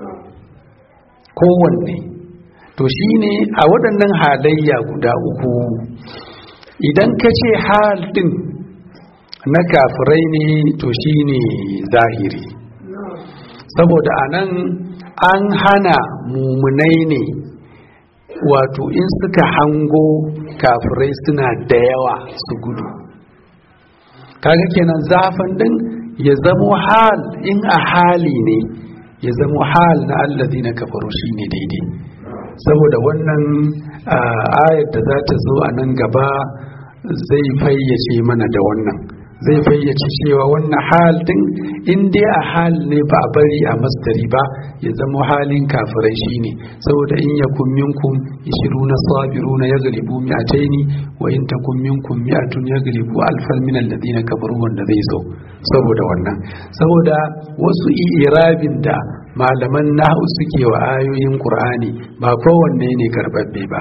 kowanne to shine a waɗannan halayya guda uku idan ka ce hal ɗin na kafirai ne to shine zahiri saboda anan an hana mumunai ne wato in suka hango kafirai suna da yawa su gudu kaga kenan zafin din ya zamo hal in a hali ne ya zamo hal na allazi na kafaru shine daidai saboda wannan ayar da za ta zo a nan gaba zai fayyace mana da wannan zai fayyace cewa wannan hal din in dai a hal ne ba a bari a masdari ba ya zama halin kafirai shine saboda in yakun minkum 20 sabiruna yaghlibu mi'ataini wa in takum minkum mi'atun yaghlibu alfan min alladhina kafaru wanda zai zo saboda wannan saboda wasu irabin da malaman nahu suke wa ayoyin qur'ani ba kowanne ne karbabbe ba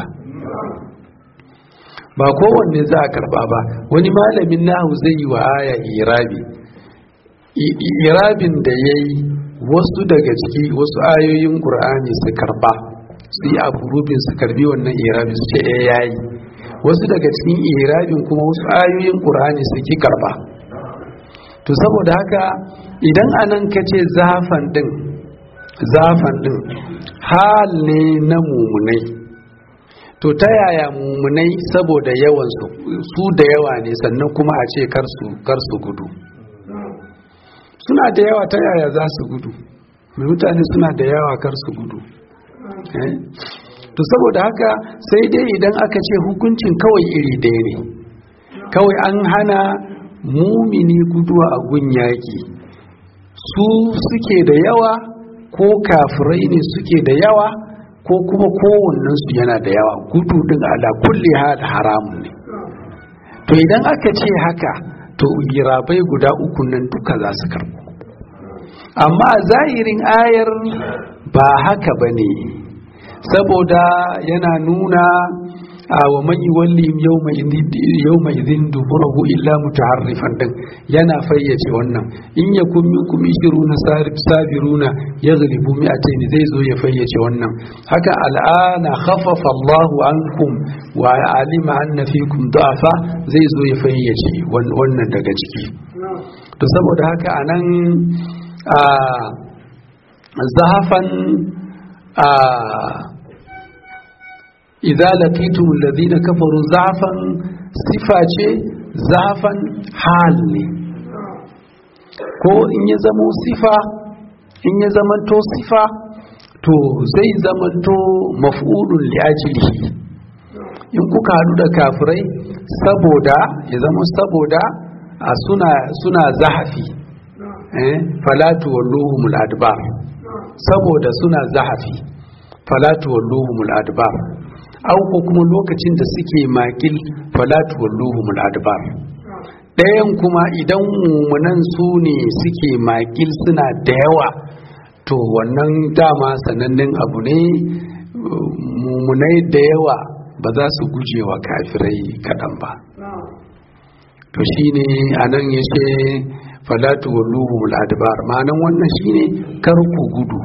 ba kowanne za a karba ba wani malamin nahu zai yi wa aya irabi irabin da ya yi wasu daga ciki wasu ayoyin ƙur'ani su karba su yi afurubin su karbi wannan irabi su ce ya yayi wasu daga cikin irabin kuma wasu ayoyin ƙur'ani su ki karba to saboda haka idan anan ka ce zafan din zafan din hal ne na mumunai to ta yaya mumunai saboda yawan su da yawa ne sannan kuma a ce kar su gudu suna da yawa ta yaya za su gudu mai mutane suna da yawa kar su gudu to saboda haka sai dai idan aka ce hukuncin kawai iri ɗaya ne kawai an hana mumini guduwa a gun yaƙi su suke da yawa ko kafirai ne suke da yawa ko kuma kowannensu yana da yawa gudu din ala kulli hal haramun ne to idan aka ce haka to girabai guda uku nan duka za su karbo amma zahirin ayar ba haka ba ne saboda yana nuna a wa man yuwallihim yawma idhin duburahu illa mutaharrifan din yana fayyace wannan in yakun minkum ishiruna sabiruna yaghlibu mi'atayn zai zo ya fayyace wannan haka al'ana khaffafa Allahu ankum wa alima anna fikum da'afa zai zo ya fayyace wannan daga ciki to saboda haka anan a zahafan a idza laqitum alladhina kafaru za'fan sifa ce za'fan hal ne ko in ya zamo sifa in ya zamanto sifa to zai zamanto maf'ulun li ajlihi in kuka hadu da kafirai saboda ya zama saboda a suna suna zahafi eh falatu walluhumul adbar saboda suna zahafi falatu walluhumul adbar au ko kuma lokacin da suke makil falatu walluhumul adbar ɗayan kuma idan mumunan su ne suke makil suna da yawa to wannan dama sanannen abu ne mumunai da yawa ba za su guje wa kafirai kaɗan ba to shine anan ya ce falatu walluhumul adbar ma'anan wannan shine kar ku gudu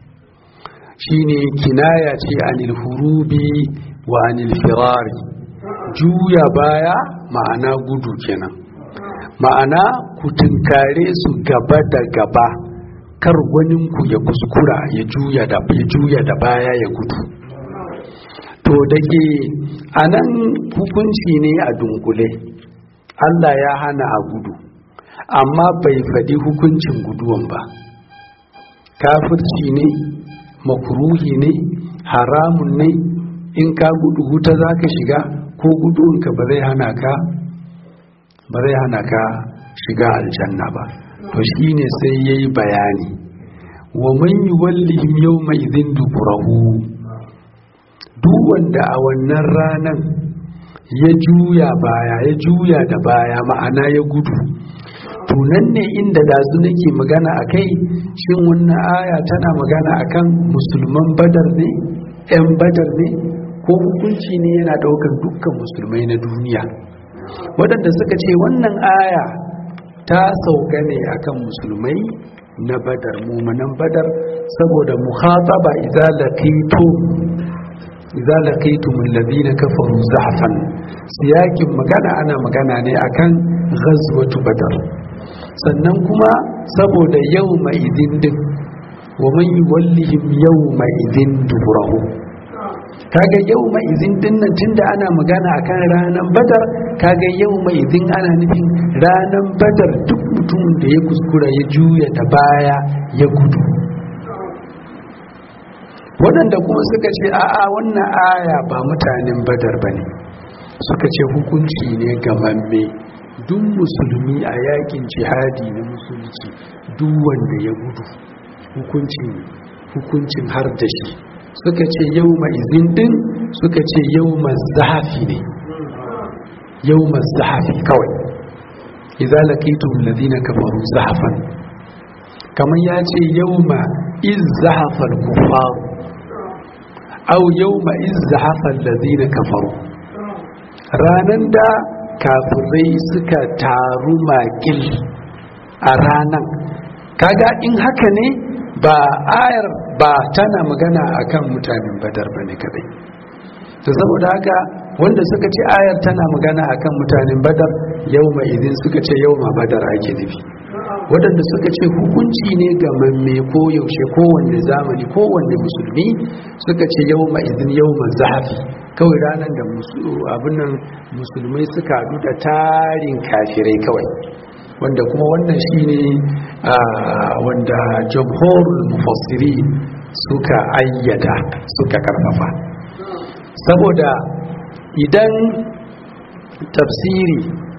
shine kinaya ce anil hurubi wa anil firari juya baya ma'ana gudu kenan ma'ana ku tunkare su gaba da gaba kar ku ya kuskura ya juya da ya juya da baya ya gudu to dake anan hukunci ne a dunkule Allah ya hana a gudu amma bai faɗi hukuncin guduwan ba kafirci ne makruhi ne haramun ne in ka gudu wuta za ka shiga ko gudunka ba zai hana ka ba zai hana ka shiga aljanna ba to shine sai ya yi bayani wa man yi wallihim yau mai izin duburahu duk wanda a wannan ranan ya juya baya ya juya da baya ma'ana ya gudu tunan ne inda dazu nake magana a kai shin wannan aya tana magana akan musulman badar ne 'yan badar ne ko hukunci ne yana daukan dukkan musulmai na duniya waɗanda suka ce wannan aya ta sauka ne akan musulmai na badar mumanan badar saboda muhataba idza laqitu idza laqitum alladhina kafaru zahfan siyakin magana ana magana ne akan ghazwatu badar sannan kuma saboda yawma idin din wa man yuwallihim yawma idin duburahu kaga yau mai izin dinnan tunda ana magana akan ranar badar kaga yau mai izin ana nufin ranar badar duk mutumin da ya kuskura ya juya da baya ya gudu waɗanda kuma suka ce a'a wannan aya ba mutanen badar ba ne suka ce hukunci ne gamamme duk musulmi a yakin jihadi na musulci duk wanda ya gudu hukuncin hukuncin har da shi suka ce yau izin din suka ce yau zahafi ne yau zahafi kawai idza laqitum alladhina kafaru zahafan kamar ya ce yau ma iz zahafa al-kuffar aw yau ma iz zahafa alladhina kafaru ranan da kafirai suka taru makil a ranan kaga in haka ne ba ayar ba tana magana akan mutanen badar bane kadai to saboda haka wanda suka ce ayar tana magana akan mutanen badar yau mai idin suka ce yau ma badar ake nufi waɗanda suka ce hukunci ne ga mamme ko yaushe kowanne zamani kowanne musulmi suka ce yau ma idin yau ma zafi kawai ranar da abin nan musulmai suka haɗu da tarin kafirai kawai wanda kuma wannan shine wanda jamhurul mufassiri suka ayyada suka karfafa saboda idan tafsiri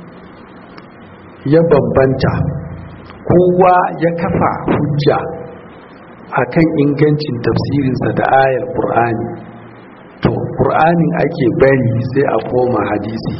ya bambanta kowa ya kafa hujja akan ingancin tafsirinsa da ayar ƙur'ani to ƙur'anin ake bari sai a koma hadisi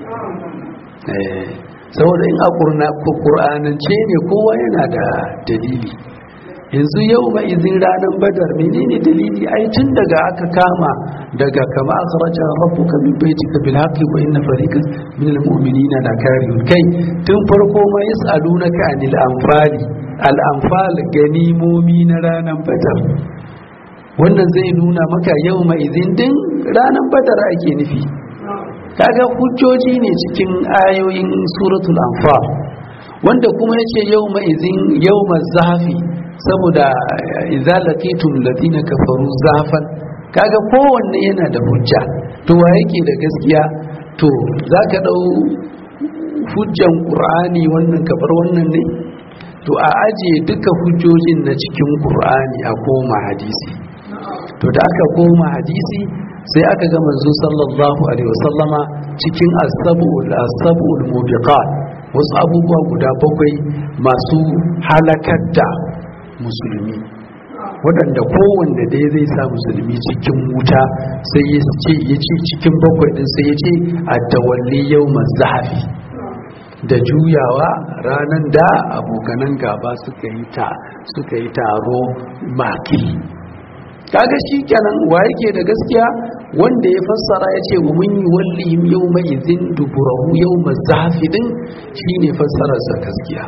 saboda in a ƙur'anance ne kowa yana da dalili yanzu yau ma izin ranar badar menene dalili ai tun daga aka kama daga kama akhraja rabbuka min baitika bil haqqi wa inna fariqan min al mu'minina la karihun kai tun farko ma yasalunaka anil anfali al anfal ganimomi na ranar badar wannan zai nuna maka yau ma izin din ranar badar ake nufi kaga hujjoji ne cikin ayoyin suratul anfal wanda kuma yace yau ma izin yau ma zafi saboda idza laqitum ladina kafaru zafan kaga kowanne yana da hujja to wa yake da gaskiya to zaka dau hujjan qur'ani wannan kabar wannan ne to a aje duka hujjojin na cikin qur'ani a koma hadisi to da aka koma hadisi sai aka ga manzo sallallahu alaihi wasallama cikin as-sab'ul as-sab'ul mubiqat wasu abubuwa guda bakwai masu halakar da musulmi waɗanda kowanne dai zai sa musulmi cikin wuta sai ya ce ya ce cikin bakwai ɗin sai ya ce a tawalli yau zahafi da juyawa ranar da abokanan gaba suka yi ta suka yi taro maki kaga shi kenan wa yake da gaskiya wanda ya fassara ya ce wa mun yi wallihim yau mai izin duburahu yau zahafi din shine fassararsa gaskiya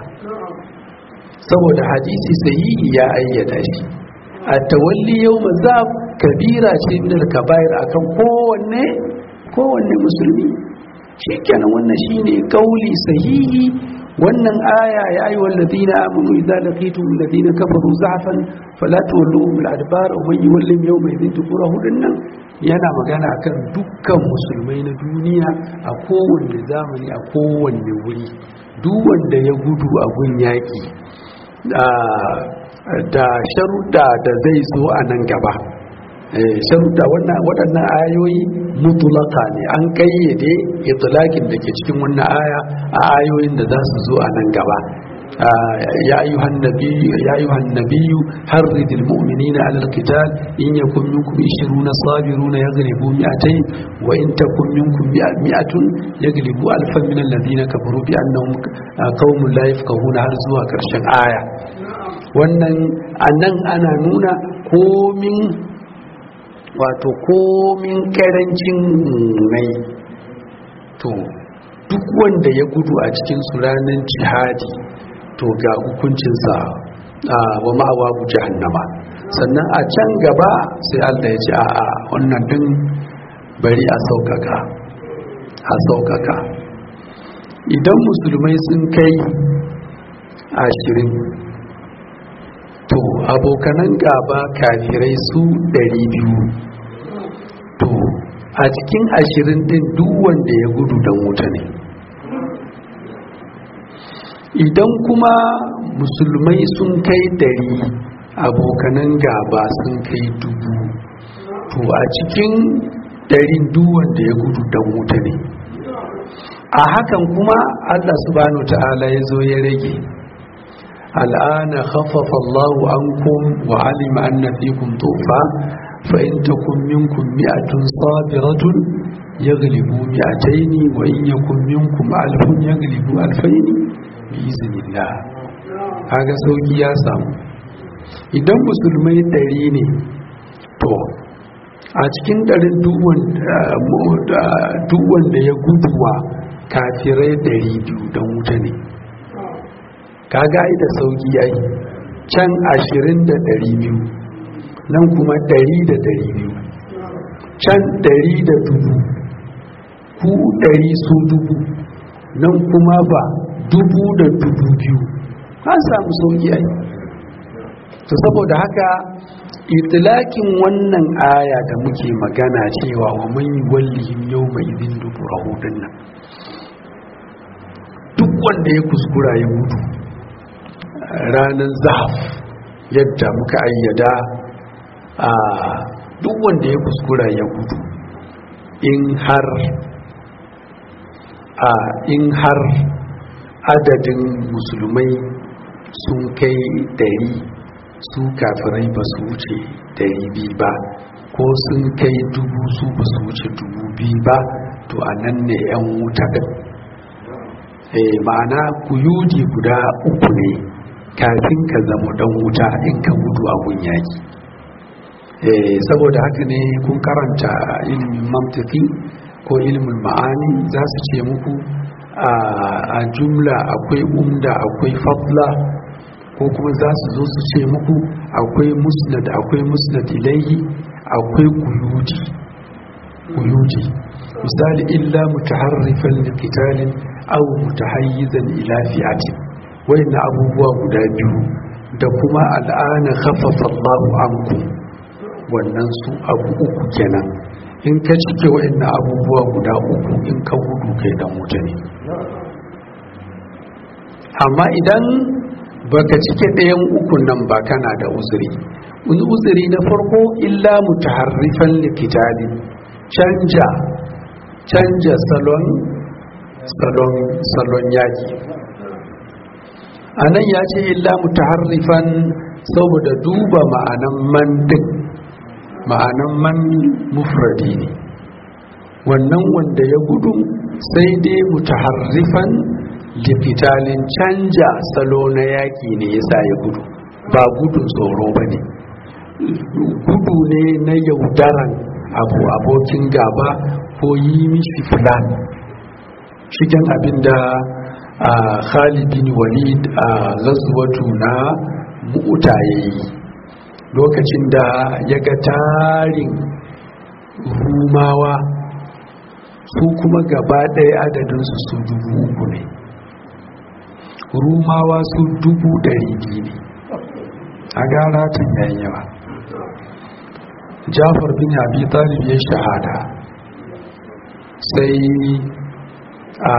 saboda hadisi sahihi ya ayyada shi a tawalli yau mazab kabira ce min al-kaba'ir akan kowanne kowanne musulmi shikenan wannan shine kauli sahihi wannan aya ya ayi walladina amanu idza laqitum alladina kafaru za'fan fala tuwalluhum al-adbar wa man yuwallim yawma idhin duburahu dinnan yana magana akan dukkan musulmai na duniya a kowanne zamani a kowanne wuri duk wanda ya gudu a gun yaki da sharuɗa da zai zo a nan gaba sharuɗa waɗannan ayoyi mutulaka ne an ƙayyade itulakin da ke cikin wannan aya a ayoyin da za su zo a nan gaba ya ayyuhan nabiyyu harridil mu'minina alal qital in yakun minkum 20 sabiruna yaghlibu mi'atayn wa in takun minkum mi'atun yaghlibu alfan min alladhina kafaru bi annahum qaumun la yafqahuna har zuwa karshen aya wannan anan ana nuna komin wato komin karancin mai to duk wanda ya gudu a cikin su ranar jihadi to ga hukuncinsa wa ma'awa bu jahannama sannan a can gaba sai Allah ya ce a wannan din bari a saukaka a saukaka idan musulmai sun kai ashirin to abokanan gaba kafirai su ɗari biyu to a cikin ashirin din duk wanda ya gudu dan wuta ne idan kuma musulmai sun kai dari abokanan gaba sun kai dubu to a cikin ɗarin duwan da ya gudu dan wuta ne a hakan kuma allah subhanahu ta'ala ya zo ya rage al'ana khaffafa allahu ankum wa alima anna fikum tufa fa in takum minkum mi'atun sabiratun yaghlibu mi'ataini wa in yakum minkum alfun yaghlibu alfaini bi iznillah kaga sauki ya samu idan musulmai ɗari ne to a cikin ɗarin duwan da ya guduwa kafirai ɗari biyu don wuta ne kaga da sauki ya yi can ashirin da ɗari biyu nan kuma ɗari da ɗari biyu can ɗari da dubu ku ɗari su dubu nan kuma ba dubu da dubu biyu an samu sauki ya yi to saboda haka itilakin wannan aya da muke magana cewa wa man wallihim yawma idin duburahu dinnan duk wanda ya kuskura ya mutu ranar zahaf yadda muka ayyada a duk wanda ya kuskura ya mutu in har a in har adadin musulmai sun kai dari su kafirai ba su wuce dari biyu ba ko sun kai dubu su ba su wuce dubu biyu ba to a nan ne 'yan wuta ɗin ma'ana kuyudi guda uku ne kafin ka zama ɗan wuta in ka gudu a yaki saboda haka ne kun karanta ilimin mamtafi ko ilimin ma'ani za su ce muku a jumla akwai umda akwai fadla ko kuma za su zo su ce muku akwai musnad akwai musnad ilaihi akwai kuyudi kuyudi misali illa mutaharrifan liqitalin aw mutahayyizan ila fi'atin wayanna abubuwa guda biyu da kuma al'ana khaffafa Allahu ankum wannan su abu uku kenan in ka cike wayanna abubuwa guda uku in ka gudu kai dan wuta ne amma idan baka cike ɗayan ukun nan ba kana da uzuri uzuri na farko illa mutaharrifan likitali canja canja salon salon salon yaki anan ya ce illa mutaharrifan saboda duba ma'anan man din ma'anan man mufradi ne wannan wanda ya gudu sai dai mutaharrifan likitalin canja salo na yaƙi ne ya sa ya gudu ba gudun tsoro ba ne gudu ne na yaudaran abu abokin gaba ko yi mishi filan shigen abinda a khalidin walid a gazuwatu na mu'uta ya yi lokacin da ya ga tarin rumawa su kuma gaba ɗaya adadinsu su dubu uku ne rumawa su dubu ɗari biyu ne a gara tun yayin yawa jafar bin abi talib ya shahada sai a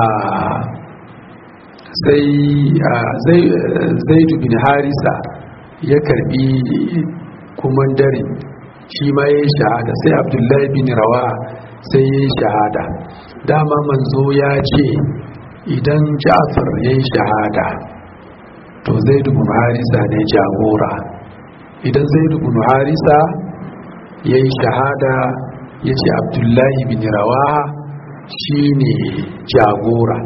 sai zaidu bin harisa ya karbi kumandare shi ma ya yi shahada sai abdullahi bin rawa sai ya yi shahada dama manzo ya ce idan ja'far ya yi shahada to zai bin harisa ne jagora idan zai bin harisa ya yi shahada ya ce abdullahi bin rawaha shi ne jagora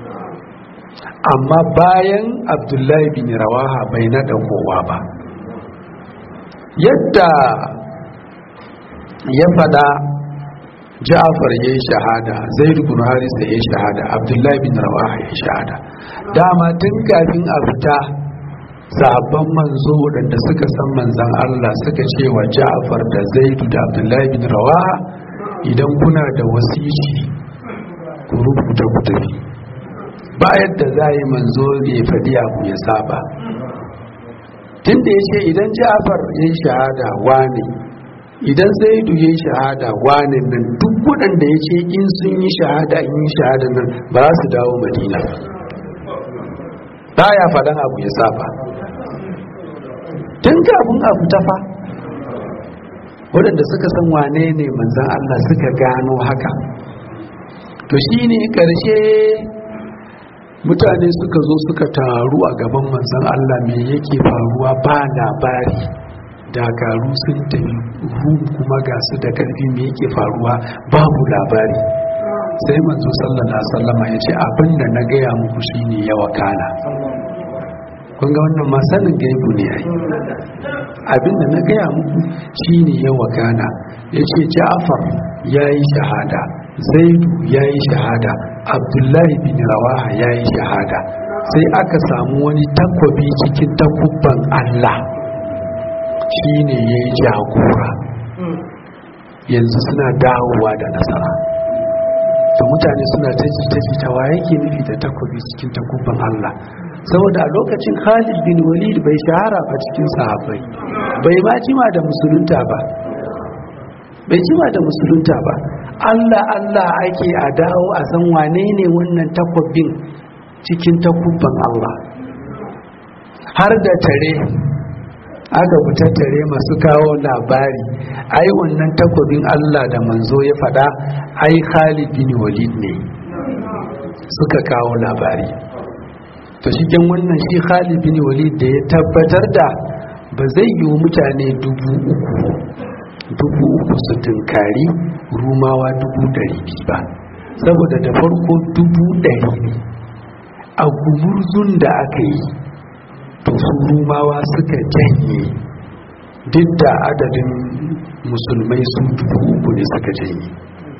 amma bayan abdullahi bin rawaha bai naɗa kowa ba yadda ya fada ja'afar ya yi shahada zai bin harisa ya yi shahada abdullahi bin rawaha ya yi shahada dama tun kafin a fita sahabban manzo waɗanda suka san manzan Allah suka ce wa ja'afar da zaidu da abdullahi bin rawaha idan kuna da wasici ku rubuta ku tafi ba yadda za yi manzo ya faɗi abu ya saba tun da ya ce idan ja'afar ya yi shahada wane idan zaidu ya yi shahada wane nan duk waɗanda ya ce in sun yi shahada in yi shahada nan ba za su dawo madina ba ya faɗan abu ya saba tun kafin a fita fa waɗanda suka san wane ne manzan Allah suka gano haka to shi ne ƙarshe mutane suka zo suka taru a gaban manzan Allah me yake faruwa ba labari dakaru sun tafi rum kuma ga su da ƙarfi me yake faruwa babu labari sai manzo sallallahu alaihi wasallama ya ce abin da na gaya muku shine yawa kana kun ga wannan ma sanin gaibu ne ai abin da na gaya muku shine yawa kana ya ce ja'far ya yi shahada zaidu ya yi shahada abdullahi bin rawaha ya yi shahada sai aka samu wani takwabi cikin takubban allah shine ya yi jagora yanzu suna dawowa da nasara to mutane suna ta jita wa yake nufi da takobi cikin takubban Allah saboda a lokacin Khalid bin Walid bai shahara ba cikin sahabbai bai ma jima da musulunta ba bai jima da musulunta ba Allah Allah ake a dawo a san wane ne wannan takobin cikin takubban Allah har da tare aka fita tare masu kawo labari ai wannan takobin Allah da manzo ya faɗa ai Khalid bin Walid ne suka kawo labari to shigen wannan shi Khalid bin Walid da ya tabbatar da ba zai yi mutane dubu uku dubu uku su tunkari rumawa dubu ɗari biyu ba saboda da farko dubu ɗari ne a gumurzun da aka yi to su rumawa suka janye duk da adadin musulmai su dubu uku ne suka janye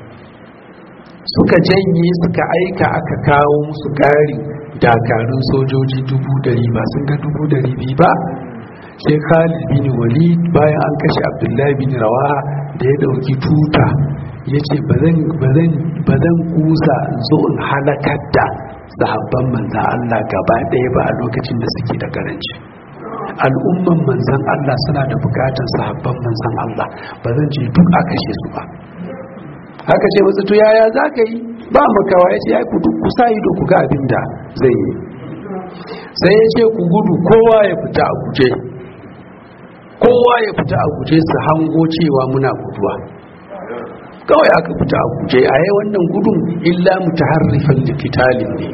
suka janye suka aika aka kawo musu ƙari dakarun sojoji dubu dari ba sun ga dubu dari biyu ba sai khalid bin walid bayan an kashe abdullahi bin rawa da ya dauki tuta ya ce ba zan kusa zo in halakar da sahabban manzan Allah gaba ɗaya ba a lokacin da suke da karanci al'umman manzan Allah suna da bukatar sahabban manzan Allah ba zan ce duk a kashe su ba haka ce masu to yaya za ka yi ba makawa ya ce ya ku duk kusa ido ku ga abin da zai yi sai ya ce ku gudu kowa ya fita a guje kowa ya fita a guje su hango cewa muna guduwa kawai aka fita a guje a yi wannan gudun illa mutaharrifan likitalin ne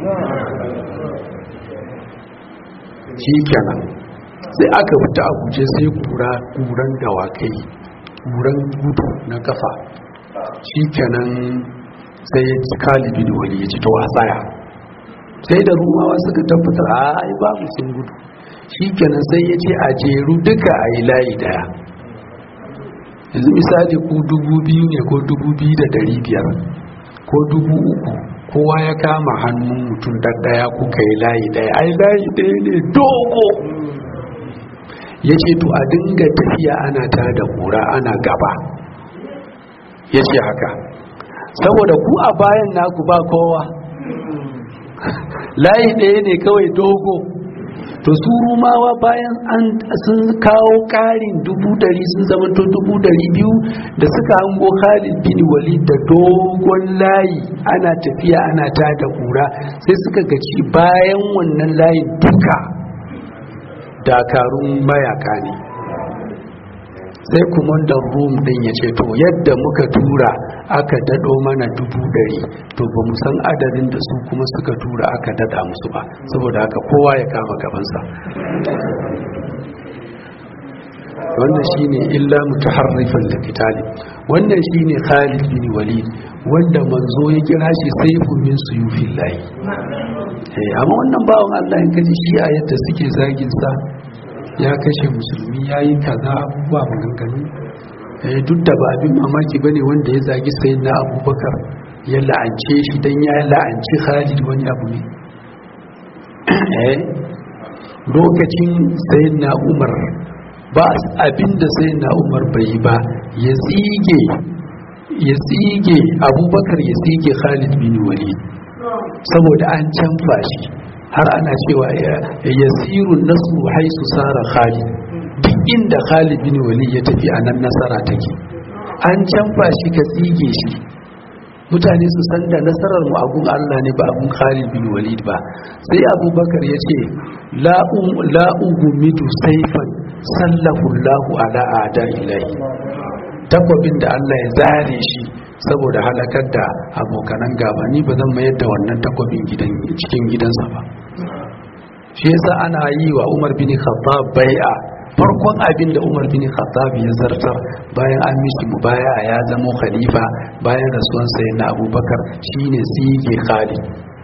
shi kenan sai aka fita a guje sai kura kuran dawakai kuran gudu na kafa shi kenan sai ya ci kalibin wani ya ci ta wasaya sai da rumawa suka tabbatar a ai babu sun gudu shi kenan sai ya ce a jeru duka a yi layi daya yanzu misali ku dubu biyu ne ko dubu biyu da dari biyar ko dubu uku kowa ya kama hannun mutum ɗaya kuka yi layi ɗaya ai layi ɗaya ne dogo ya ce to a dinga tafiya ana ta da kura ana gaba ya ce haka saboda ku a bayan naku ba kowa layi ɗaya ne kawai dogo to su rumawa bayan an sun kawo karin dubu dari sun zama to dubu dari biyu da suka hango khalid bin walid da dogon layi ana tafiya ana ta da kura sai suka gaci bayan wannan layin duka dakarun mayaka ne sai kumandan rum din ya ce to yadda muka tura aka dado mana dubu dari to ba mu san adadin da su kuma suka tura aka dada musu ba saboda haka kowa ya kama gabansa wannan shine illa mutaharrifan likitali wannan shine Khalid bin Walid wanda manzo ya kira shi saifun min suyufillahi eh amma wannan bawon Allah in kaji shi a yadda suke zagin sa ya kashe musulmi yayi kaza abubuwa maganganu eh duk da ba abin mamaki bane wanda ya zagi sayyidina Abubakar ya la'ance shi dan ya la'anci Khalid wani abu ne eh lokacin sayyidina Umar ba abinda sayyidina Umar bai yi ba ya tsige ya tsige Abubakar ya tsige Khalid bin Walid saboda an canfa shi har ana cewa ya sirun nasu haisu sara Khalid duk inda Khalid bin Walid ya tafi a nan nasara take an canfa shi ka tsige shi mutane su san da nasarar mu abun Allah ne ba abun Khalid bin Walid ba sai Abubakar ya ce la ugumidu saifan sallahu Allahu ala ada ilahi takwabin da Allah ya zare shi saboda halakar da abokanan gaba ni ba zan mayar da wannan takwabin gidan cikin gidansa ba shi yasa ana yi wa Umar bin Khattab bai'a farkon abin da Umar bin Khattab ya zartar bayan an mishi mubaya'a ya zama khalifa bayan rasuwan sayyidina Abubakar shine sige Khalid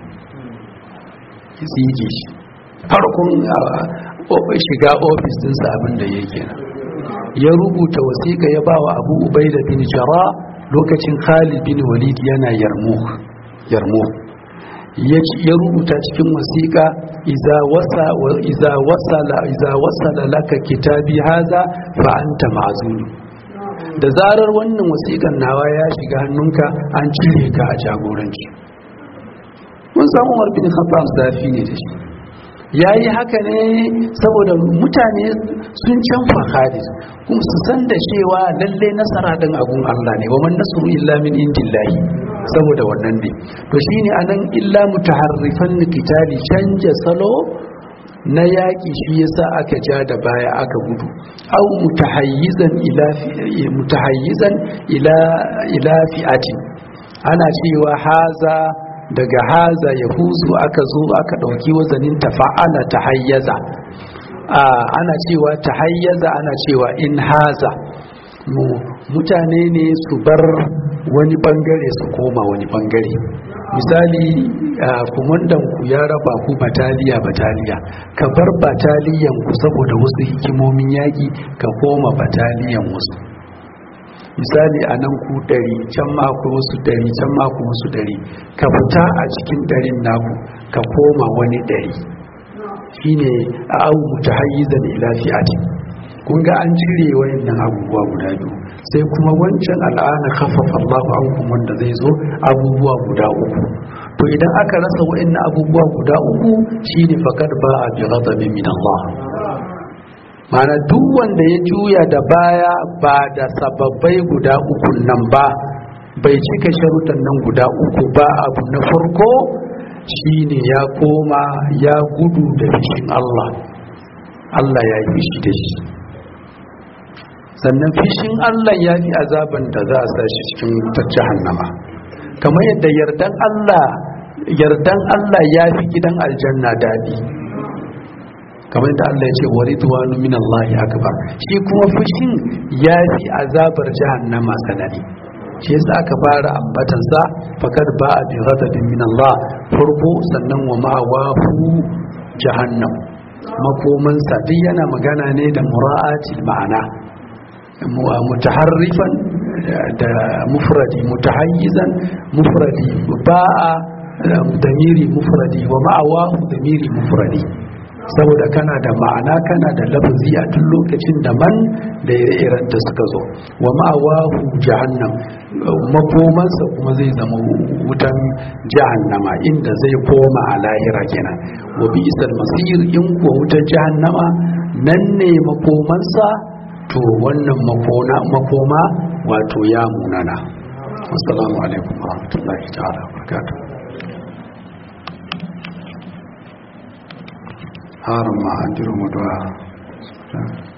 sige shi farkon shiga ofis dinsa abin da yake nan ya rubuta wasiƙa ya ba wa abu ubaida bin jara lokacin khalid bin walid yana yarmo ya rubuta cikin wasiƙa iza wasa iza wasala iza wasala laka kitabi haza fa anta ma'zulu da zarar wannan wasiƙan nawa ya shiga hannunka an cire ka a jagoranci mun san Umar bin Khattab zafi ne da shi ya yi haka ne saboda mutane sun canfa hadis kuma su san da cewa lalle nasara din agun Allah ne wa man nasru illa min indillahi saboda wannan ne to shine anan illa mutaharrifan qitali canja salo na yaƙi shi yasa aka ja da baya aka gudu au mutahayyizan ila mutahayyizan ila ila fi'atin ana cewa haza daga haza ya huzu aka zo aka ɗauki wazanin tafa'ala ta hayyaza ana cewa ta hayyaza ana cewa in haza mutane ne su bar wani bangare su koma wani bangare misali kumandan ku ya raba ku bataliya bataliya ka bar bataliyan ku saboda wasu hikimomin yaƙi ka koma bataliyan wasu misali a nan ku ɗari can mako wasu ɗari can mako wasu ɗari ka fita a cikin ɗarin naku ka koma wani ɗari shine a abu ta hayyizan ila fi'ati kun ga an cire wayannan abubuwa guda biyu sai kuma wancan al'ana khaffafa Allah ankum wanda zai zo abubuwa guda uku to idan aka rasa wayannan abubuwa guda uku shine faqad ba'a bi ghadabin min Allah mana duk wanda ya juya da baya ba da sababbai guda uku nan ba bai cika sharuɗan nan guda uku ba abu na farko shine ya koma ya gudu da fishin Allah Allah ya yi fishi da shi sannan fishin Allah ya fi azaban da za a sa shi cikin wutar jahannama kamar yadda yardan Allah yardan Allah ya fi gidan aljanna daɗi kamar da Allah ya ce wa ridwanu min Allah akbar shi kuma fushin ya fi azabar jahannama sanani shi yasa aka fara ambatan sa fakad ba bi ghadabin min Allah farko sannan wa ma'awahu jahannam makoman sa duk yana magana ne da mura'atil ma'ana mutaharrifan da mufradi mutahayyizan mufradi ba'a damiri mufradi wa ma'awahu damiri mufradi saboda kana da ma'ana kana da lafazi a duk lokacin da man da ire-iren da suka zo wa ma'awahu jahannam makomansa kuma zai zama wutan jahannama inda zai koma a lahira kenan wa bi isal masir in kuwa wutan jahannama nan ne makomansa to wannan makoma wato ya munana assalamu alaikum wa rahmatullahi ta'ala wa barakatuh haram ma an jiro mu